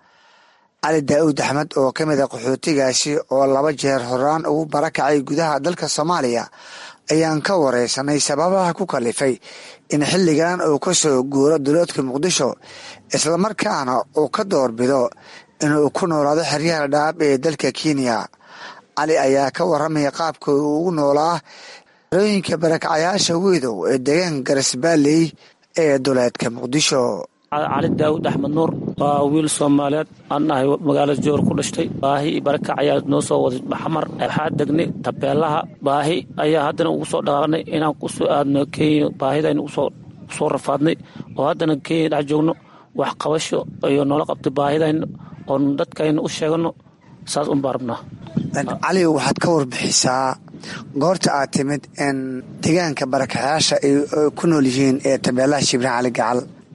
cali daa'uud axmed oo ka mid a qaxootigaasi oo laba jeer horaan ugu barakacay gudaha dalka soomaaliya ayaan ka wareysanay sababaha ku kalifay in xilligan uu ka soo guuro duloodka muqdisho islamarkaana uu ka doorbido inuu ku noolaado xeryaha dhaab ee dalka kenya cali ayaa ka waramaya qaabka uu ugu noolaa xerooyinka barakacayaasha weydow ee deegaanka garisbaaley ee duleedka muqdisho cali daawud axmed nuur waa wiil soomaaliyeed aan nahay magaalada joor ku dhashtay baahi iyo barakac ayaa noo soo waday maxamar waxaa degnay tabeelaha baahi ayaa haddana ugu soo dhaqaaqnay inaan ku soo aadno kenya baahidaynu usoo rafaadnay oo haddana kenya dhex joogno wax qabasho iyo noola qabtay baahidayna oon dadkayna u sheegano saas unbaa rabnaa cali waxaad ka warbixisaa goorta aad timid in deegaanka barakacayaasha ay ku nool yihiin ee tabeelaha shibraan cali gacal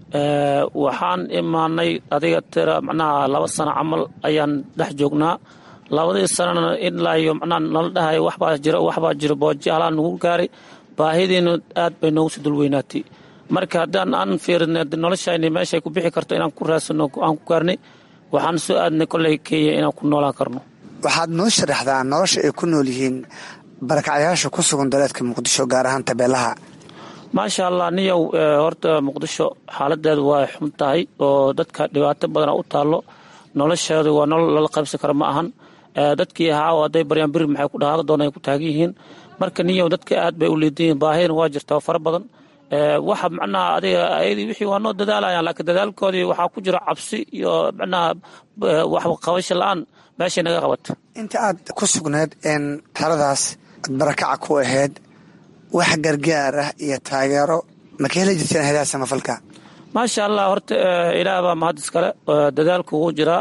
waxaan imaanay adiga tira macnaha laba sano camal ayaan dhex joognaa labadii sanana ilaa iyo macnaha nala dhahay waxbaa jira waxbaa jira booji halaa nagu gaaray baahidiina aad bay noogu sii dulweynaatay marka haddaan aan fiirinay noloshayni meeshay ku bixi karto inaan ku raadsano aan ku gaarnay waxaan soo aadnay kolley kenya inaan ku noolaan karno waxaad noo sharaxdaa nolosha ay ku nool yihiin barakacyaasha ku sugan daleedka muqdisho gaar ahaan tabeelaha maasha allah niyow horta muqdisho xaaladeedu waa xun tahay oo dadka dhibaato badana u taallo nolosheedu waa nolol lala qaybsan kara ma ahan dadkii ahaa hadday baryaan biri maxay ku dhaqaaqi doona ay ku taagan yihiin marka niyow dadka aad bay u liidan yihiin baahidana waa jirtaa fara badan waxa macnaha adiga ayadii wixii waa noo dadaalayaan laakiin dadaalkoodii waxaa ku jira cabsi iyo macnaha wax qabasho la-aan meeshay naga qabata inta aad ku sugneed in xeradaas aad barakaca ku ahayd wax gargaar ah iyo taageero ma ka heli jirteen hayadaha samafalka maasha allah horta ilaah baa mahad iskale dadaalku wuu jiraa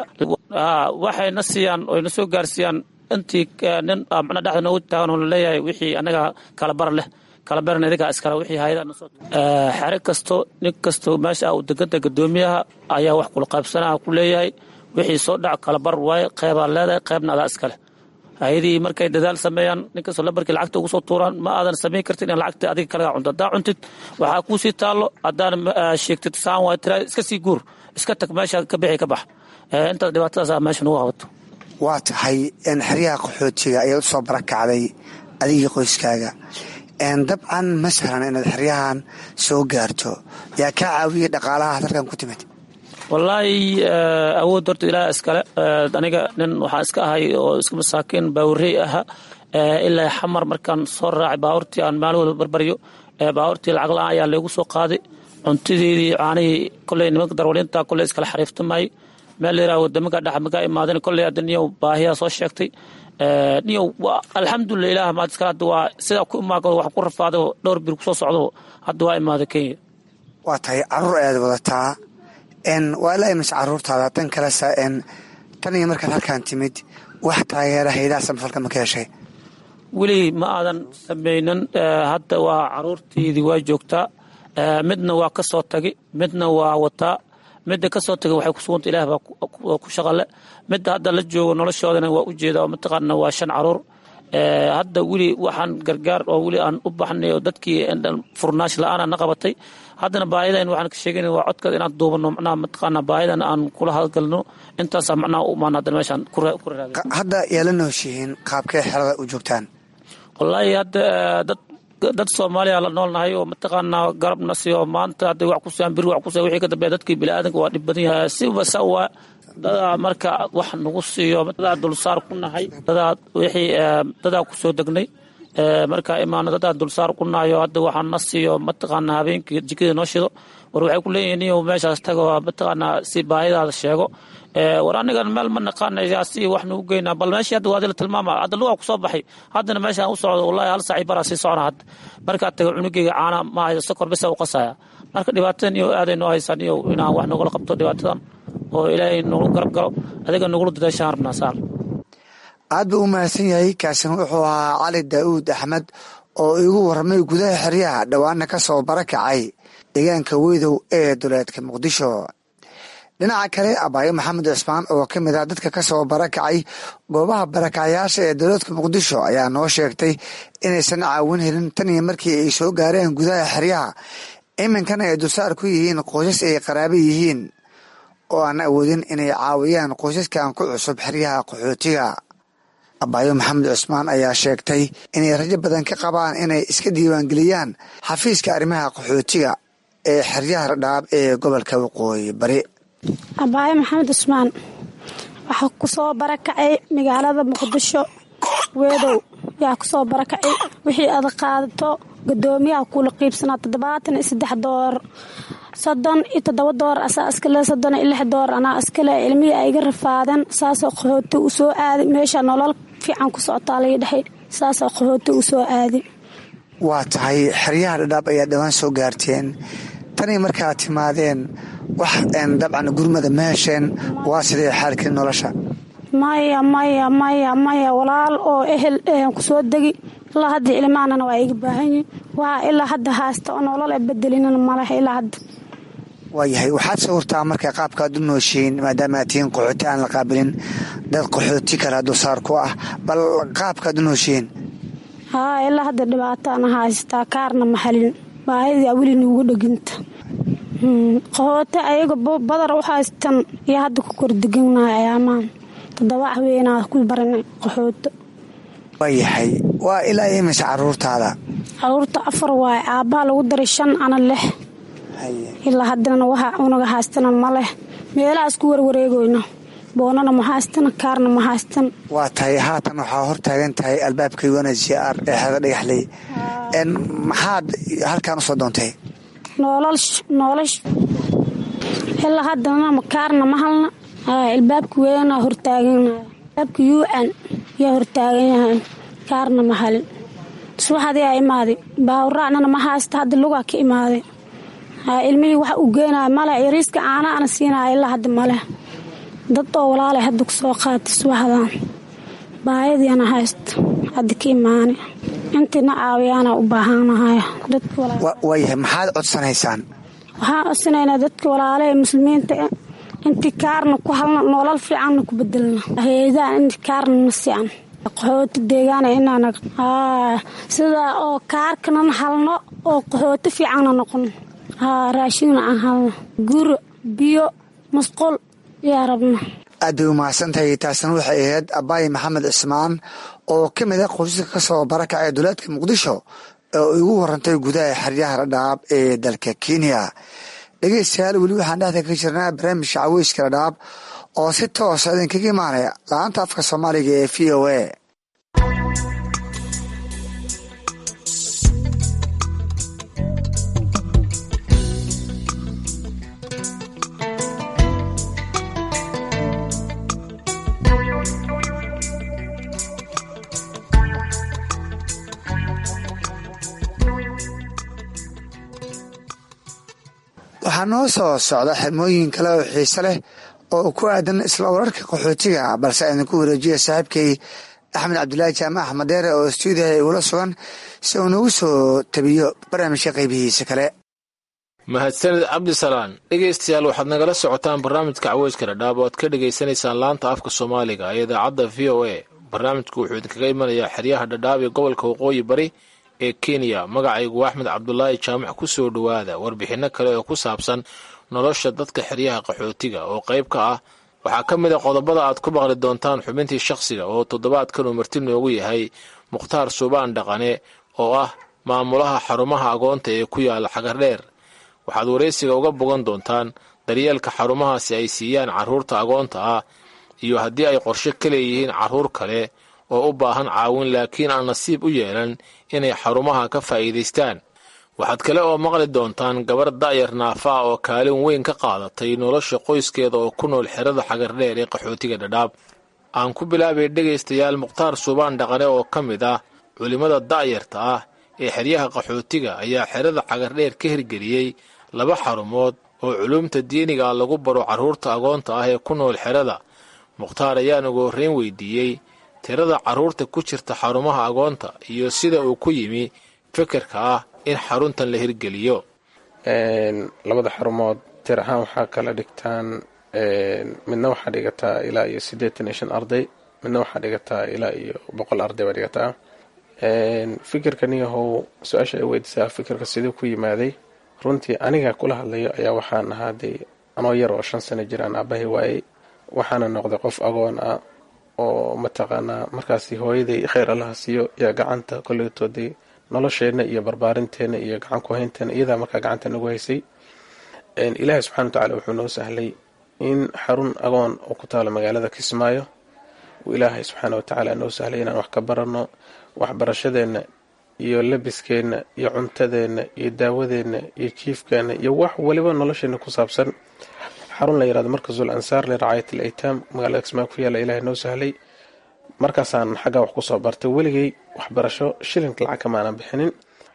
waxayna siiyaan oyna soo gaarsiiyaan intii nin macna dhexda noogu taagan oo laleeyahay wixii anaga kala bar leh kala baran idigaa iskale wixii hayadaha nasoo xere kasto nin kasto meesha uu deganta gadoomiyaha ayaa wax kula qaybsanaha ku leeyahay wixii soo dhac kala bar waaye qeybaa leedahay qeybna adaa iskale hayadii markay dadaal sameeyaan ninkastoo lambarkii lacagta ugu soo tuuraan ma aadan samayn kartin in lacagta adiga kalaga cunto haddaa cuntid waxaa kuu sii taallo haddaan sheegtid saan waa tiraa iska sii guur iska tag meesha ka bixi ka bax intaas dhibaatadaas meesha nagu qabato waa tahay xeryaha qaxootiga ayaad u soo barakacday adigii qoyskaaga dabcan ma sahlan inaad xeryahan soo gaarto yaa kaa caawiyay dhaqaalaha dalkan ku timid wallaahi awood horta ilaah iskale aniga nin waxaa iska ahay oo iska masaakiin baawurey aha ilaa xamar markaan soo raacay baabuurtii aan maalin walba barbaryo baabuurtii lacag la-aan ayaa laygu soo qaaday cuntadeedii caanihii koley nimanka darwalinta koley iskala xariiftamay meel layiraha wadamaka dhex makaa imaadeen kolley hadda niyow baahiyaa soo sheegtay niyow alxamdulilah ilaah maad iskale hadda waa sidaa ku imaagado wax ku rafaado dhowr bir kusoo socdo hadda waa imaaday kenya waa tahay caruur ayaad wadataa waa ilaa imise caruurtaada tan kalesa tan iyo markaad halkaan timid wax taageera haydaha samafalka ma ka heshay weli ma aadan samaynan hadda waa caruurteydii waa joogtaa midna waa ka soo tagi midna waa wataa midda ka soo tagay waxay ku suganta ilaah baa ku shaqale midda hadda la joogo noloshoodana waa u jeeda oo mataqaana waa shan caruur hadda weli waxaan gargaar oo weli aan u baxnay oo dadkii furnaash la-aana na qabatay haddana baahidan waxaan ka sheegana waa codkaad inaan duubano macnaha mataqaana baahidan aan kula hadgalno intaasaa macnaha u imaan haddana meeshaan ku raagay hadda yaala nooshihiin qaabkee xerada u joogtaan wallaahi hadda dad dad soomaaliya la noolnahay oo mataqaanaa garabna siyo maanta hadday wax kusiyaan bir wax kusiya wixii ka dambeeya dadkii biniaadanka waa dhib badan yahay siba sawa dadaa marka wax nagu siiyo dadaa dulsaar ku nahay dadaa wixii dadaa kusoo degnay marka imaano dadaa dulsaar ku nahayo hadda waxaa na siiyo mataqaanaa habeenkii jikada noo shido war waxay ku leeyihiin niyow meeshaas tago mataqaanaa si baahidaada sheego war anigan meel ma naqaanaya si wax nagu geynaa bal meeshii hadda waadi la tilmaama hadda lugaa kusoo baxay haddana meeshaan u socdo wallahi hal saaci baraa sii socona hadda markaa taga cunugeyga caana ma hayo sokor bisa u qasaya marka dhibaatadan iyo aaday noo haysaan iyo inaan wax nogala qabto dhibaatadan oo ilaahay nagu garab galo adiga nagula dadaashaan rabnaa saar aad buu u mahadsan yahay kaasina wuxuu ahaa cali daa'uud axmed oo igu warramay gudaha xeryaha dhowaana ka soo barakacay deegaanka weydow ee duleedka muqdisho dhinaca kale abaayo maxamed cismaan oo ka mid ah dadka ka soo barakacay goobaha barakacyaasha ee dowladka muqdisho ayaa noo sheegtay inaysan caawin helin tan iyo markii ay soo gaareen gudaha xeryaha iminkana ay dulsaar ku yihiin qoysas ay qaraaba yihiin oo aan awoodin inay caawiyaan qoysaskan ku cusub xeryaha qaxootiga abaayo maxamed cismaan ayaa sheegtay inay rajo badan ka qabaan inay iska diiwaangeliyaan xafiiska arrimaha qaxootiga ee xeryaha dhadhaab ee gobolka waqooyi bari abaayo maxamed cusmaan waxaa ku soo barakacay magaalada muqdisho weedow yaa ku soo barakacay wixii aad qaadato gadoomiyaha kuula qiibsanaa toddobaatan iyo saddex door soddon iyo toddoba door asaa iskale soddon iyo lix door anaa iskale ilmihii ay iga rafaadeen saasoo qaxooti u soo aaday meesha nolol fiican ku socotaa laga dhexay saasoo qaxooti u soo aaday waa tahay xeryaha dhadhaab ayaa dhawaan soo gaarteen tanii markaad timaadeen wax dabcan gurmada ma hesheen waa sidee xaalkii nolosha maya maya maya maya walaal oo ehel ku soo degi ilaa hadda ilmaanana waa iga baahan yihin waa ilaa hadda haasta oo nolol a bedelinana maleh ilaa hadda waayahay waxaad sawirtaa marka qaabkaad u nooshiin maadaama aad tihiin qaxooti aan la qaabilin dad qaxooti kala dulsaar ku ah bal qaabkaad u nooshiin haa ilaa hadda dhibaataana haystaa kaarna maxalin baahidii weli nuugu dheginta qaxooti ayaga badar u haystan iyo hadda ku kordeganahay ayaamaan toddoba haweenaa ku baranay qaxooto waayahay waa ilaa imise caruurtaada caruurta afar waaye aabbaha lagu daray shan ana lix ilaa haddana waxa unaga haystana ma leh meelaha isku warwareegoyna boonana ma haystana kaarna ma haystan waa tahay haatan waxaa hor taagan tahay albaabka un h r ee xeeda dhagaxley maxaad halkaan usoo doontay noolash ilaa haddana kaarna ma halna albaabka weynaa hortaaganaya albaabka un yaa hortaagan yahay kaarna ma halin subaxadii aa imaaday baawraacnana ma haysta hadda lugaa ka imaaday ilmihii waxa uu geenaya male yariiska caana ana siinaya ilaa hadda maleh dad oo walaalay hadda ku soo qaatay subaxdan baayadiina haysta hadda ka imaanay intiina caawiyaana u baahanahay waayahay maxaad codsanaysaan waxaan codsanaynaa dadka walaalaha muslimiinta intii kaarna ku halna nolol fiicanna ku bedelna heedaan inti kaarna na sican qaxooti deegaana inaan sidaa oo kaarkanan halno oo qaxooti fiicanna noqon haa raashinna aan halno guro biyo masqul yaa rabna aad bay umahadsantahay taasina waxay ahayd abaayi maxamed cismaan oo ka mid a qoysaska ka soo barakacay duleedka muqdisho oo igu warantay gudaha xeryaha dhadhaab ee dalka kenya dhegeystayaal weli waxaan dhexda ka jirnaa barnaamijka caweyska dhadhaab oo si toosa idinkaga imaanaya la-aanta afka soomaaliga ee v o a waxaa noo soo socda xirmooyin kale oo xiise leh oo ku aadan isla wararka qaxootiga balse idinku wareejiya saaxiibkay axmed cabdulaahi jaamac axmed deere oo stuudiyaha igula sugan si uu nagu soo tabiyo barnaamijka qaybihiisa kale mahadsanid cabdisalaan dhegaystayaal waxaad nagala socotaan barnaamijka caweyska dhadhaab oo aad ka dhegaysanaysaan laanta afka soomaaliga ee idaacadda v o a barnaamijku wuxuu idinkaga imanayaa xeryaha dhadhaab ee gobolka waqooyi bari ee kenya magacaygu axmed cabdulaahi jaamac ku soo dhowaada warbixinno kale oo ku saabsan nolosha dadka xeryaha qaxootiga oo qayb ka ah waxaa ka mid a qodobada aad ku maqli doontaan xubintii shakhsiga oo toddobaadkan uu marti noogu yahay mukhtaar suubaan dhaqane oo ah maamulaha xarumaha agoonta ee ku yaala xagardheer waxaad waraysiga uga bogan doontaan daryeelka xarumahaasi ay siiyaan carruurta agoonta ah iyo haddii ay qorshe ka leeyihiin carruur kale oo u baahan caawin laakiin aan nasiib u yeelan inay xarumaha ka faa'iidaystaan waxaad kale oo maqli doontaan gabar da'yar naafa ah oo kaalin weyn ka qaadatay nolosha qoyskeeda oo ku nool xerada xagardheer ee qaxootiga dhadhaab aan ku bilaabay dhegaystayaal mukhtaar suubaan dhaqane oo ka mid ah culimmada da'yarta ah ee xeryaha qaxootiga ayaa xerada xagardheer ka hirgeliyey laba xarumood oo culuumta diiniga lagu baro carruurta agoonta ah ee ku nool xerada mukhtaar ayaan ugu horreyn weydiiyey tirada carruurta ku jirta xarumaha agoonta iyo sida uu ku yimi fikirka ah in xaruntan la hirgeliyo labada xarumood tir ahaan waxaa kala dhigtaan midna waxaa dhigataa ilaa iyo siddeetan iyo shan arday midna waxaa dhigataa ilaa iyo boqol arday baa dhigataa fikirka niyahow su-aasha ay weydiisaa fikirka siduu ku yimaaday runtii aniga kula hadlayo ayaa waxaan ahaa dee anoo yar oo shan sano jiraan aabahay waayey waxaana noqday qof agoon ah oo mataqaanaa markaasi hooyaday kheyr allaha siiyo yaa gacanta koleytoodii nolosheenna iyo barbaarinteena iyo gacan ku haynteena iyadaa markaa gacanta nagu haysay ilaahay subxana wa tacala wuxuu noo sahlay in xarun agoon oo ku taalo magaalada kismaayo uu ilaahay subxaana wa tacaala noo sahlay inaan wax ka baranno waxbarashadeenna iyo labiskeenna iyo cuntadeenna iyo daawadeenna iyo jiifkeenna iyo wax waliba nolosheenna ku saabsan xarun la yirahdo markasul ansaar liracaayat al aytaam magaalada kismaayo ku yaalla ilaahay noo sahlay markaasaan xaggaa wax kusoo bartay weligay waxbarasho shilinka lacag kama aanan bixinin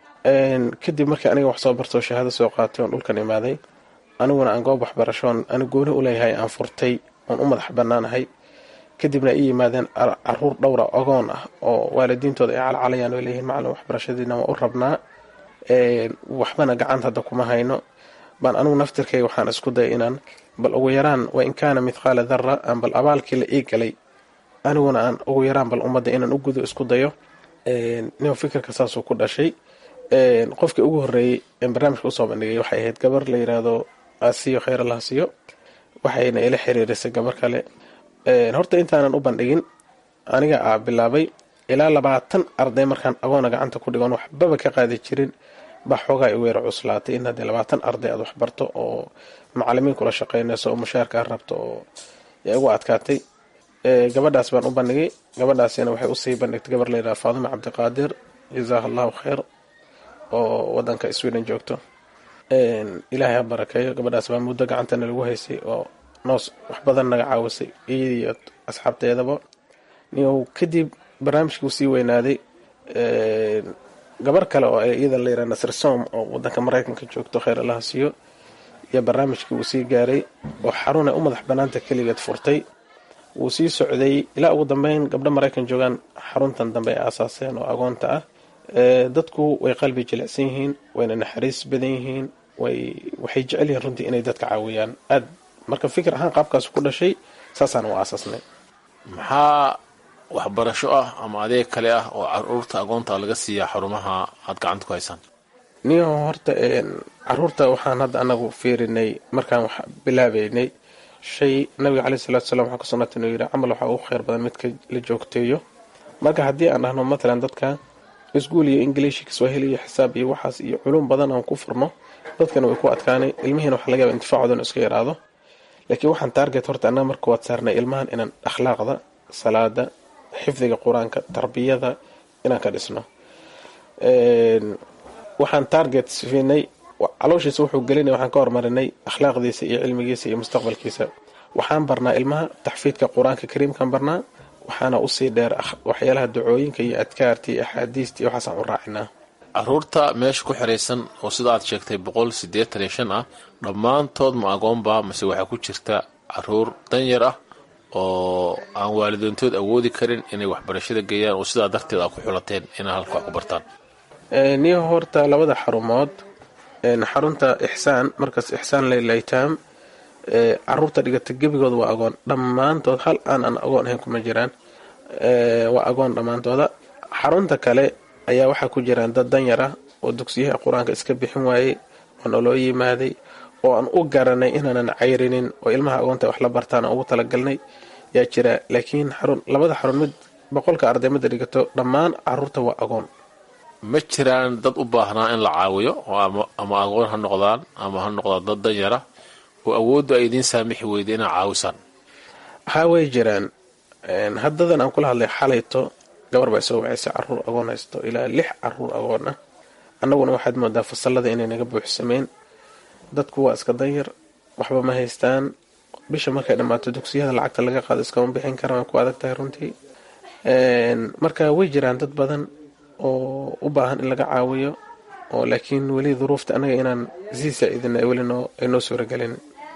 kadib markii aniga wax soo bartoo shahaado soo qaatay oon dhulkan imaaday aniguna aan goob waxbarashoon ani gooni u leeyahay aan furtay oon u madax bannaanahay kadibna ay yimaadeen caruur dhowra ogoon ah oo waalidiintooda ay calcalayaan oo leeyihiin macalin waxbarashadiina waa u rabnaa waxbana gacanta hadda kuma hayno baan anigu naftirkayga waxaan isku dayay inaan bal ugu yaraan wa in kaana mithqaala dara aan bal abaalkii la ii galay aniguna aan ugu yaraan bal ummadda inaan u gudo isku dayo nin fikirka saasuu ku dhashay qofkii ugu horreeyey en barnaamijka usoo bandhigay waxay ahayd gabar la yiraahdo asiyo kheyr allah siyo waxayna ila xiriirisay gabar kale horta intaanan u bandhigin aniga aa bilaabay ilaa labaatan arday markaan agoona gacanta ku dhigoon waxbaba ka qaadi jirin baa xoogaa i weera cuslaatay in haddii labaatan arday aad waxbarto oo macalimiin kula shaqeynayso oo mushaarkaa rabto oo yaa igu adkaatay gabadhaas baan u bandhigay gabadhaasina waxay usii bandhigtay gabar layidhaha faadima cabdiqaadir jazaaha allahu kheyr oo wadanka sweden joogto ilaahay ha barakeeyo gabadhaas baa muddo gacantana lagu haysay oo noos wax badan naga caawisay iyadiiyo asxaabteedaba niyow kadib barnaamijkuu sii weynaaday gabar kale oo iyada layidhaha nasir som oo wadanka maraykanka joogto kheyr allaha siiyo iyo barnaamijkii uu sii gaaray oo xarunay u madax banaanta keligeed furtay wuu sii socday ilaa ugu dambeyn gabdho maraykan joogaan xaruntan dambe ay aasaaseen oo agoonta ah dadku way qalbi jilicsan yihiin wayna naxariis badan yihiin waxay jecel yihiin runtii inay dadka caawiyaan aad marka fikir ahaan qaabkaas ku dhashay saasaan u aasaasnay maxaa waxbarasho ah ama adeeg kale ah oo caruurta agoonta laga siiyaa xarumaha aad gacanta ku haysaan niyo horta caruurta waxaan hadda anagu fiirinay markaan wax bilaabeynay shay nabiga caleyhi salatu salam waxaa ka sugnata inuu yidhi camal waxaa ugu kheyr badan midka la joogteeyo marka haddii aan dhahno matalan dadka iskuul iyo ingiliishi kiswahili iyo xisaab iyo waxaas iyo culum badan aan ku furno dadkana way ku adkaanay ilmihiina waxa laga yaba intifaacoodana iska yaraado laakiin waxaan taarget horta annaga marka waad saarnay ilmahan inaan akhlaaqda salaada xifdiga qur-aanka tarbiyada inaan ka dhisno waxaan target siinay calooshiisa wuxuu gelinay waxaan ka hormarinay akhlaaqdiisa iyo cilmigiisa iyo mustaqbalkiisa waxaan barnaa ilmaha taxfiidka qur-aanka kariimkaan barnaa waxaana usii dheer waxyaalaha ducooyinka iyo adkaarta iyo axaadiista iyo waxaasaan u raacinaa caruurta meesha ku xiraysan oo sida aad sheegtay boqol siddeetan iyo shan ah dhammaantood ma agoonba mase waxaa ku jirta caruur danyar ah oo aan waalidoontood awoodi karin inay waxbarashada geeyaan oo sidaa darteed aa ku xulateen inay halka wax ku bartaan niyo horta labada xarumood xarunta ixsaan markaas ixsaan laylaytaam caruurta dhigata gebigooda waa agoon dhammaantood hal aan aan agoon ahayn kuma jiraan waa agoon dhammaantooda xarunta kale ayaa waxaa ku jiraan dad danyar ah oo dugsiyaha qur-aanka iska bixin waayey oo naloo yimaaday oo aan u garanay inaanan cayrinin oo ilmaha agoonta wax la bartaan aan ugu talagalnay yaa jira laakiin xarun labada xarun mid boqolka arday mida dhigato dhammaan caruurta waa agoon ma jiraan dad u baahnaa in la caawiyo oo ama agoon ha noqdaan ama ha noqdaan dad danyara oo awooddu ay idiin saamixi weyda inaa caawisaan haa way jiraan haddadan aan kula hadlay xalayto gabar baa soo wacaysa caruur agoon haysto ilaa lix caruur agoon ah annaguna waxaad moodaa fasalada inay naga buuxsameen dadku waa iska danyar waxba ma haystaan bisha markay dhammaato dugsiyada lacagta laga qaado iskama bixin karaan waa ku adag tahay runtii marka way jiraan dad badan oo u baahan in laga caawiyo oo laakiin weli duruufta annaga inaan sii saaciidina weli noo ay noo suuragelin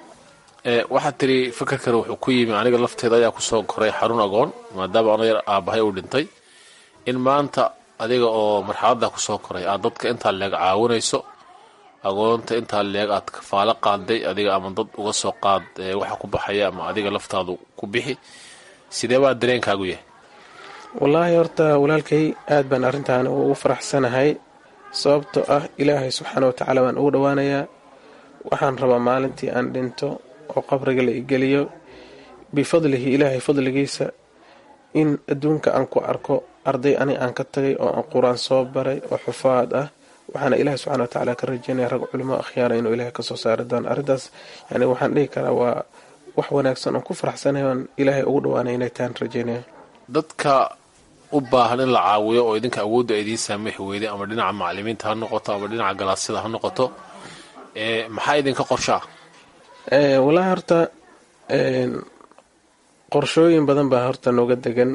waxaad tiri fakarkana wuxuu ku yimi aniga lafteeda ayaa kusoo koray xarun agoon maadaama ana yar aabahay uu dhintay in maanta adiga oo marxaladda kusoo koray aad dadka intaa leeg caawinayso agoonta intaa leeg aad kafaalo qaaday adiga ama dad uga soo qaad waxa ku baxaya ama adiga laftaadu ku bixi sidee baa dareenkaagu yahay wallaahi horta walaalkay aad baan arrintan ugu faraxsanahay sababtoo ah ilaahay subxaana watacaala baan ugu dhowaanayaa waxaan rabaa maalintii aan dhinto oo qabriga la igeliyo bifadlihi ilaahay fadligiisa in adduunka aan ku arko arday ani aan ka tagay oo aan qur-aan soo baray oo xufaad ah waxaana ilaahay subxana watacaala ka rajeynaya rag culimo akhyaara inuu ilaahay kasoo saari doono arrintaas yani waxaan dhihi karaa waa wax wanaagsan oon ku faraxsanahay oon ilaahay ugu dhowaanay inay tahan rajeynaya dadka u baahan in la caawiyo oo idinka awoodda idiin saamixi weyday ama dhinaca macalimiinta ha noqoto ama dhinaca galaasyada ha noqoto maxaa idinka qorshaa wallaahi horta qorshooyin badan baa horta nooga degan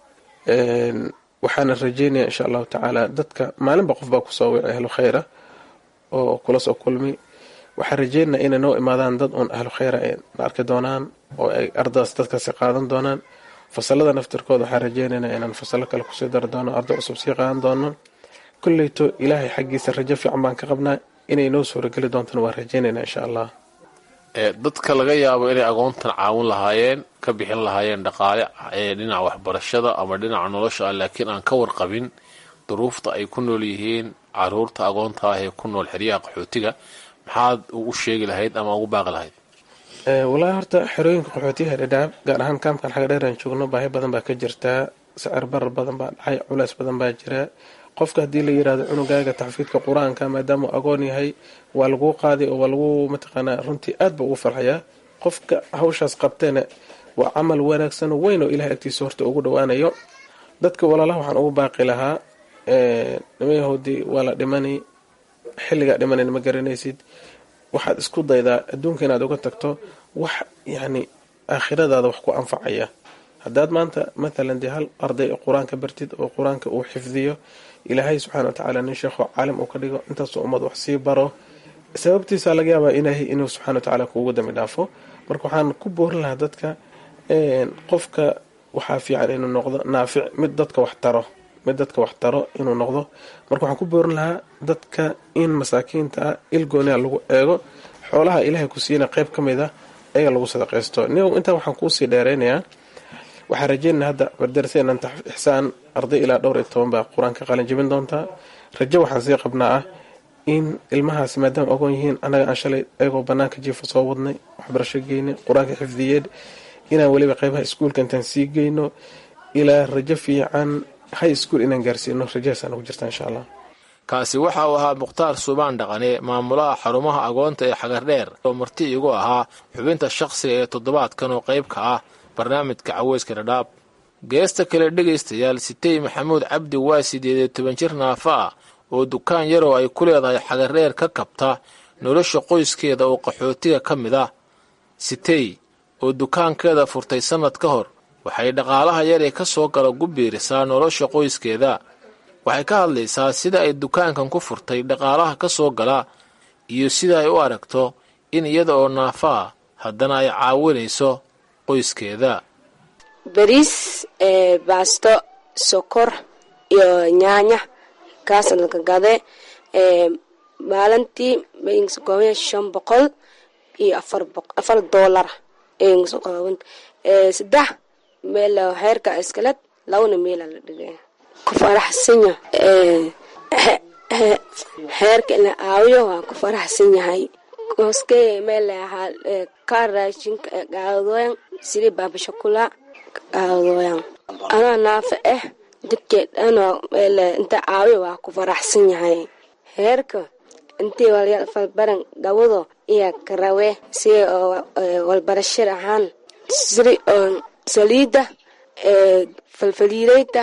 waxaana rajeynaya insha allahu tacaala dadka maalinba qof baa kusoo wici ahlu khayra oo kula soo kulmi waxaan rajeynaya inay noo imaadaan dad uun ahlu khayra ay na arki doonaan oo ay ardadaas dadkaasi qaadan doonaan fasalada naftirkooda waxaan rajeynayna inaan fasalo kale kusii dari doono arday cusub sii qaadan doono kolleyto ilaahay xaggiisa rajo fiican baan ka qabnaa inay noo suurageli doontana waan rajeynayna insha allah dadka laga yaabo inay agoontan caawin lahaayeen ka bixin lahaayeen dhaqaale dhinaca waxbarashada ama dhinaca nolosha ah laakiin aan ka warqabin duruufta ay ku nool yihiin caruurta agoonta ah ee ku nool xeryaha qaxootiga maxaad u sheegi lahayd ama ugu baaqi lahayd wallaahi horta xerooyinka qaxootiyaha dhadhaab gaar ahaan kaamkan xaga dheer aan joogno baahi badan baa ka jirtaa sicir barar badan baa dhacay culeys badan baa jira qofka haddii la yirahdo cunugaaga taxfiidka qur-aanka maadaama agoon yahay waa laguu qaaday oo waa lagu mataqaanaa runtii aad ba ugu farxayaa qofka hawshaas qabteena waa camal wanaagsan oo weyn oo ilahay agtiisa horta ugu dhowaanayo dadka walaalaha waxaan ugu baaqi lahaa nimayahoodii waa la dhimani xilligaa dhimanayna ma garanaysid waxaad isku daydaa adduunka inaad uga tagto wax yacni aakhiradaada wax ku anfacaya haddaad maanta matalan dee hal arday qur-aanka bartid oo qur-aanka uu xifdiyo ilaahay subxana watacaala nin sheekho caalim uu ka dhigo intaasoo ummad wax sii baro sababtiisa laga yaabaa ilaahay inuu subxana watacaala kuugu dambi dhaafo marka waxaan ku boorin lahaa dadka qofka waxaa fiican inuu noqdo naafic mid dadka wax taro mid dadka wax taro inuu noqdo marka waxaan ku boorin lahaa dadka in masaakiinta ah ilgooniha lagu eego xoolaha ilaahay ku siina qeyb ka mid a ayaga lagu sadaqaysto ni intaa waxaan kuusii dheeraynayaa waxaan rajeynaa hadda bardaraseenan ixsaan arday ilaa dhowr iyo toban baa qur-aanka qalin jebin doontaa rajo waxaan sii qabnaa ah in ilmahaas maadaama ogoon yihiin annaga aan shalay ayagoo banaanka jiifa soo wadnay waxbarasho geynay qur-aanka xifdiyeed inaan weliba qeybaha iskuulka intaan sii geyno ilaa rajo fiican high school inaan gaarsiino rajahaasaan ugu jirta insha allah kaasi waxa uu ahaa mukhtaar suubaan dhaqane maamulaha xarumaha agoonta ee xagardheer oo marti igu ahaa xubinta shaqsiga ee toddobaadkan oo qayb ka ah barnaamijka caweyska dhadhaab geesta kale dhegaystayaal sitey maxamuud cabdi waa sideed iyo toban jir naafa ah oo dukaan yaroo ay ku leedahay xagardheer ka kabta nolosha qoyskeeda oo qaxootiga ka mid ah sitey oo dukaankeeda furtay sannad ka hor waxay dhaqaalaha yaree ka soo gala gu biirisaa nolosha qoyskeeda waxay ka hadlaysaa sida ay dukaankan ku furtay dhaqaalaha ka soo gala iyo sida ay u aragto in iyada oo naafa ah haddana ay caawinayso qoyskeeda bariis baasto sokor iyo nyaanya kaasa laga gade maalintii mayngasokooban shan boqol iyo afar doolar aygasokooban saddex meel heerka iskaled labana meela la dhigay ku faraxsanya heerka ina aawiyo waa ku faraxsan yahay koske meel ahaa ka raashinka gaadooyan sidi baabashakula gaadooyan anaa naafa ah dadkeed dhanoo meel inta aawiyo waa ku faraxsan yahay heerka intii walbaran gabado iyo karawe si walbarashir ahaan siri oo saliida falfaliidayta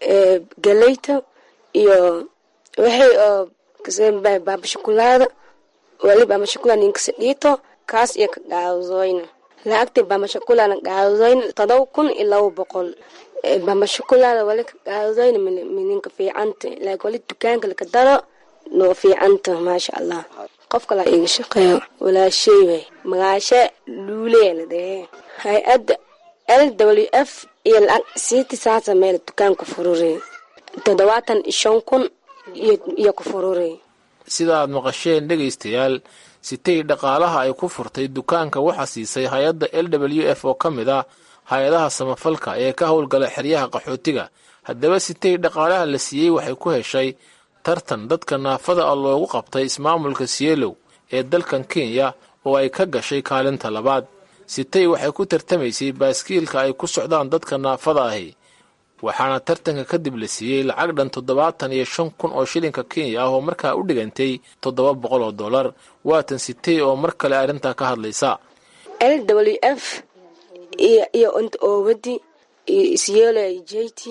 galeyta iyo waxay oo baabashakulaada wali baamashakula ninkasa dhiito kaas iyo ka gaadooyna lacagtii baamashakulaana gaadooyna todoba kun iyo laba boqol baamashakulaada wali ka gaadooyna mininka fiicanta laakiin wali dukaanka laka daro noo fiicanta maasha allah qof kala iga shaqeeyo walaashay way magaashe luulee la dhehe hay-adda l w f iyo lacag siiti saasa meel dukaanku furure toddobaatan iyo shan kun iyo ku furure sida aad maqasheen dhegaystayaal sitay dhaqaalaha ay ku furtay dukaanka waxaa siisay hay-adda l w f oo ka mid ah hay-adaha samafalka ee ka howlgala xeryaha qaxootiga haddaba sitay dhaqaalaha la siiyey waxay ku heshay tartan dadka naafada ah loogu qabtay ismaamulka sielow ee dalkan kenya oo ay ka gashay kaalinta labaad sitay waxay ku tartamaysay baaskiilka ay ku socdaan dadka naafada ahi waxaana tartanka kadib la siiyey lacag dhan toddobaatan iyo shan kun oo shilinka kenya ah oo markaa u dhigantay toddoba boqol oo dollar waatan sitay oo mar kale arrintaa ka hadlaysa l w f iyo int oowadi iyo isyeelo j t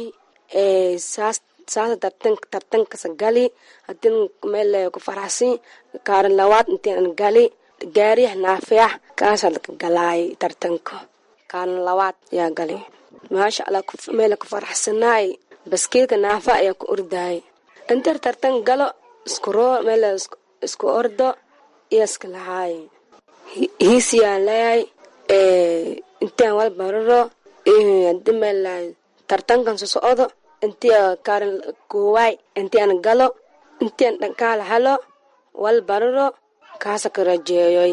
saas saasa tartankasa gali hadin meel ku faraxsan kaarin labaad intiin gali gaariyax naafeex kaasa laka galaay tartanka kaarin labaad yaa gali maasha allah meel ku faraxsanaay baskiilka naafa ayaa ku ordaay intar tartan galo isku roo meel isku ordo iyo iska lahaay hiisiyaan leeyahay intaan wal bararo hadi meel tartankan sosocdo intii kaarin koowaay intian galo intian dhankaala helo wal bararo kaasa ka rajeeyoy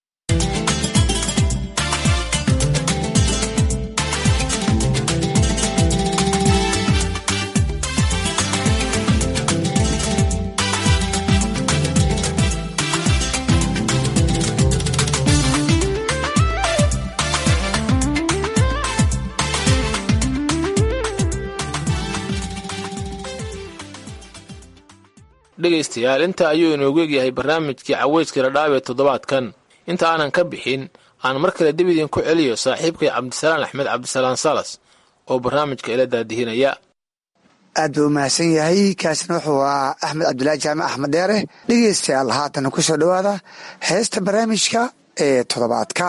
dhegaystayaal inta ayuu inoogu egyahay barnaamijkii caweyska radhaab ee toddobaadkan inta aanan ka bixin aan mar kale dib idinku celiyo saaxiibkay cabdisalaan axmed cabdisalaan salas oo barnaamijka ila daadihinaya aad buu u mahadsan yahay kaasina wuxuu ahaa axmed cabdulaahi jaamac axmed dheere dhegeystayaal haatan ku soo dhowaada heesta barnaamijka ee toddobaadka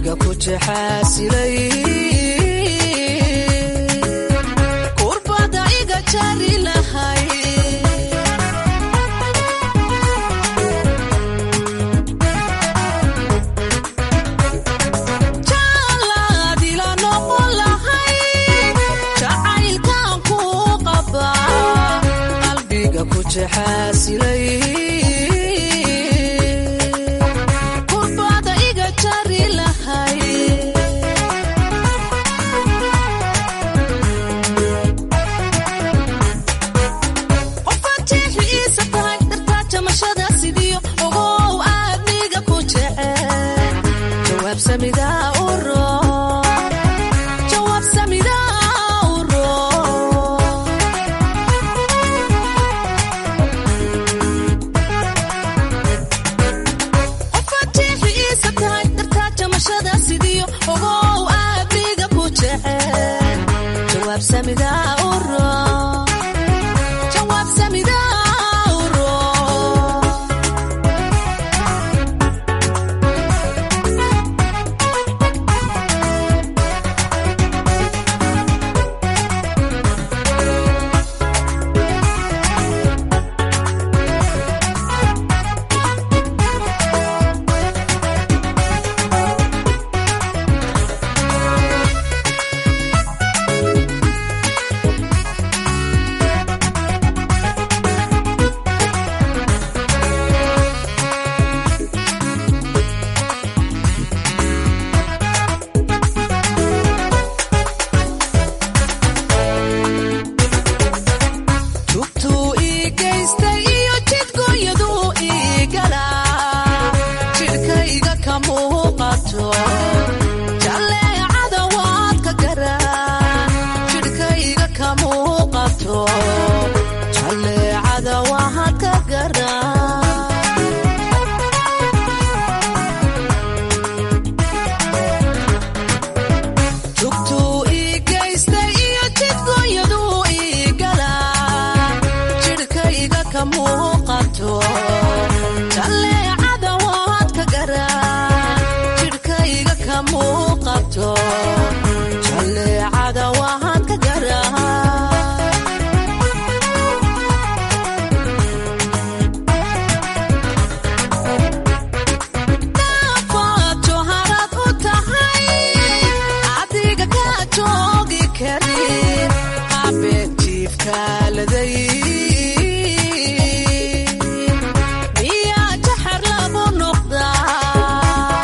qalbiga ku jexaasilay kurbada iga jari lahay jalaadila noqon lahay jacaylkan ku qaba qalbiga ku jexaasilay kurbada iga jari lahay qofaad jeexi iisa tahay dartaa jamashada sidiyo ogow aadniga ku jecel jawaab samidaa u roo jawaab samidaa u roo qofaad jeexi iisa tahay dartaa jamashada sidiyo ogow aadniga ku jecel jawaab samidaa u roo jawaab samidaa u roo tubtuu ii geystay iyo jidgooyaduu ii galaa jidhkayga ka muuqato jalleecada waad ka garaa jidhkayga ka muuqato jalleecada waad ka garaa tugtuu ii geystay iyo jidgooyaduu ii galaa jidhkayga ka muuqato jalleecada waad ka garaa jidhkayga ka muuqato jalleecada waad ka garaa naafato harad u tahay adiga ka joogi karin habeenjiifkaaladay miyaa jaxar lagu noqdaa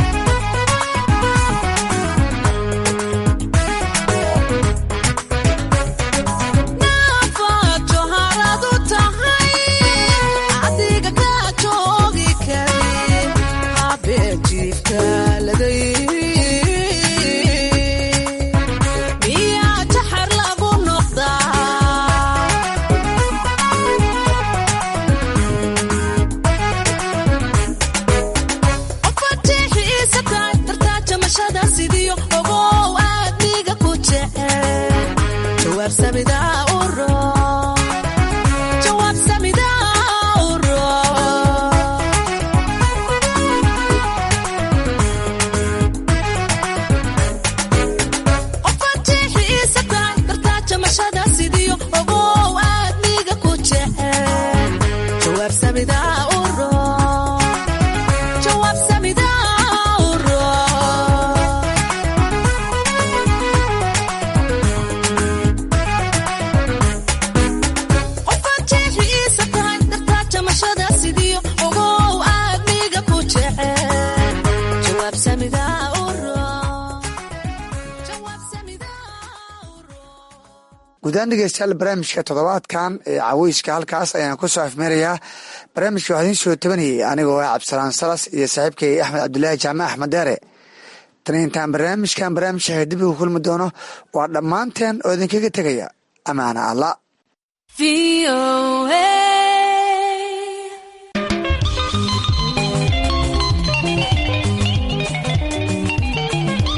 naafato harad u tahay adiga ka joogi karin habeenjiifkaaladay miyaa jaxar lagu noqdaa qofaad jeexi iisa tahay dartaa jamashada sidiyo ogow aadniga ku jecel jawaab samidaa u roo jawaab samidaa u roo qofaad jeexi iisa tahay dartaa jamashada sidiyo ogow aadniga ku jecel jawaab samidaa u roo jawaab samidaa u roo qofaad jeexi iisa tahay dartaa jamashada sidiyo ogow aadniga ku jecel jawaab samidaa u roo guudaan dhegeystayaal barnaamijka toddobaadkan ee caweyska halkaas ayaan ku soo afmeerayaa barnaamijka waxaa idiin soo tabanayay anigoo ah cabdisalaan salas iyo saaxiibkay axmed cabdulaahi jaamac axmed deere tan intaan barnaamijkan barnaamijka dib ugu kulmi doono waa dhammaanteen oo idinkaga tegaya amaana alla VOA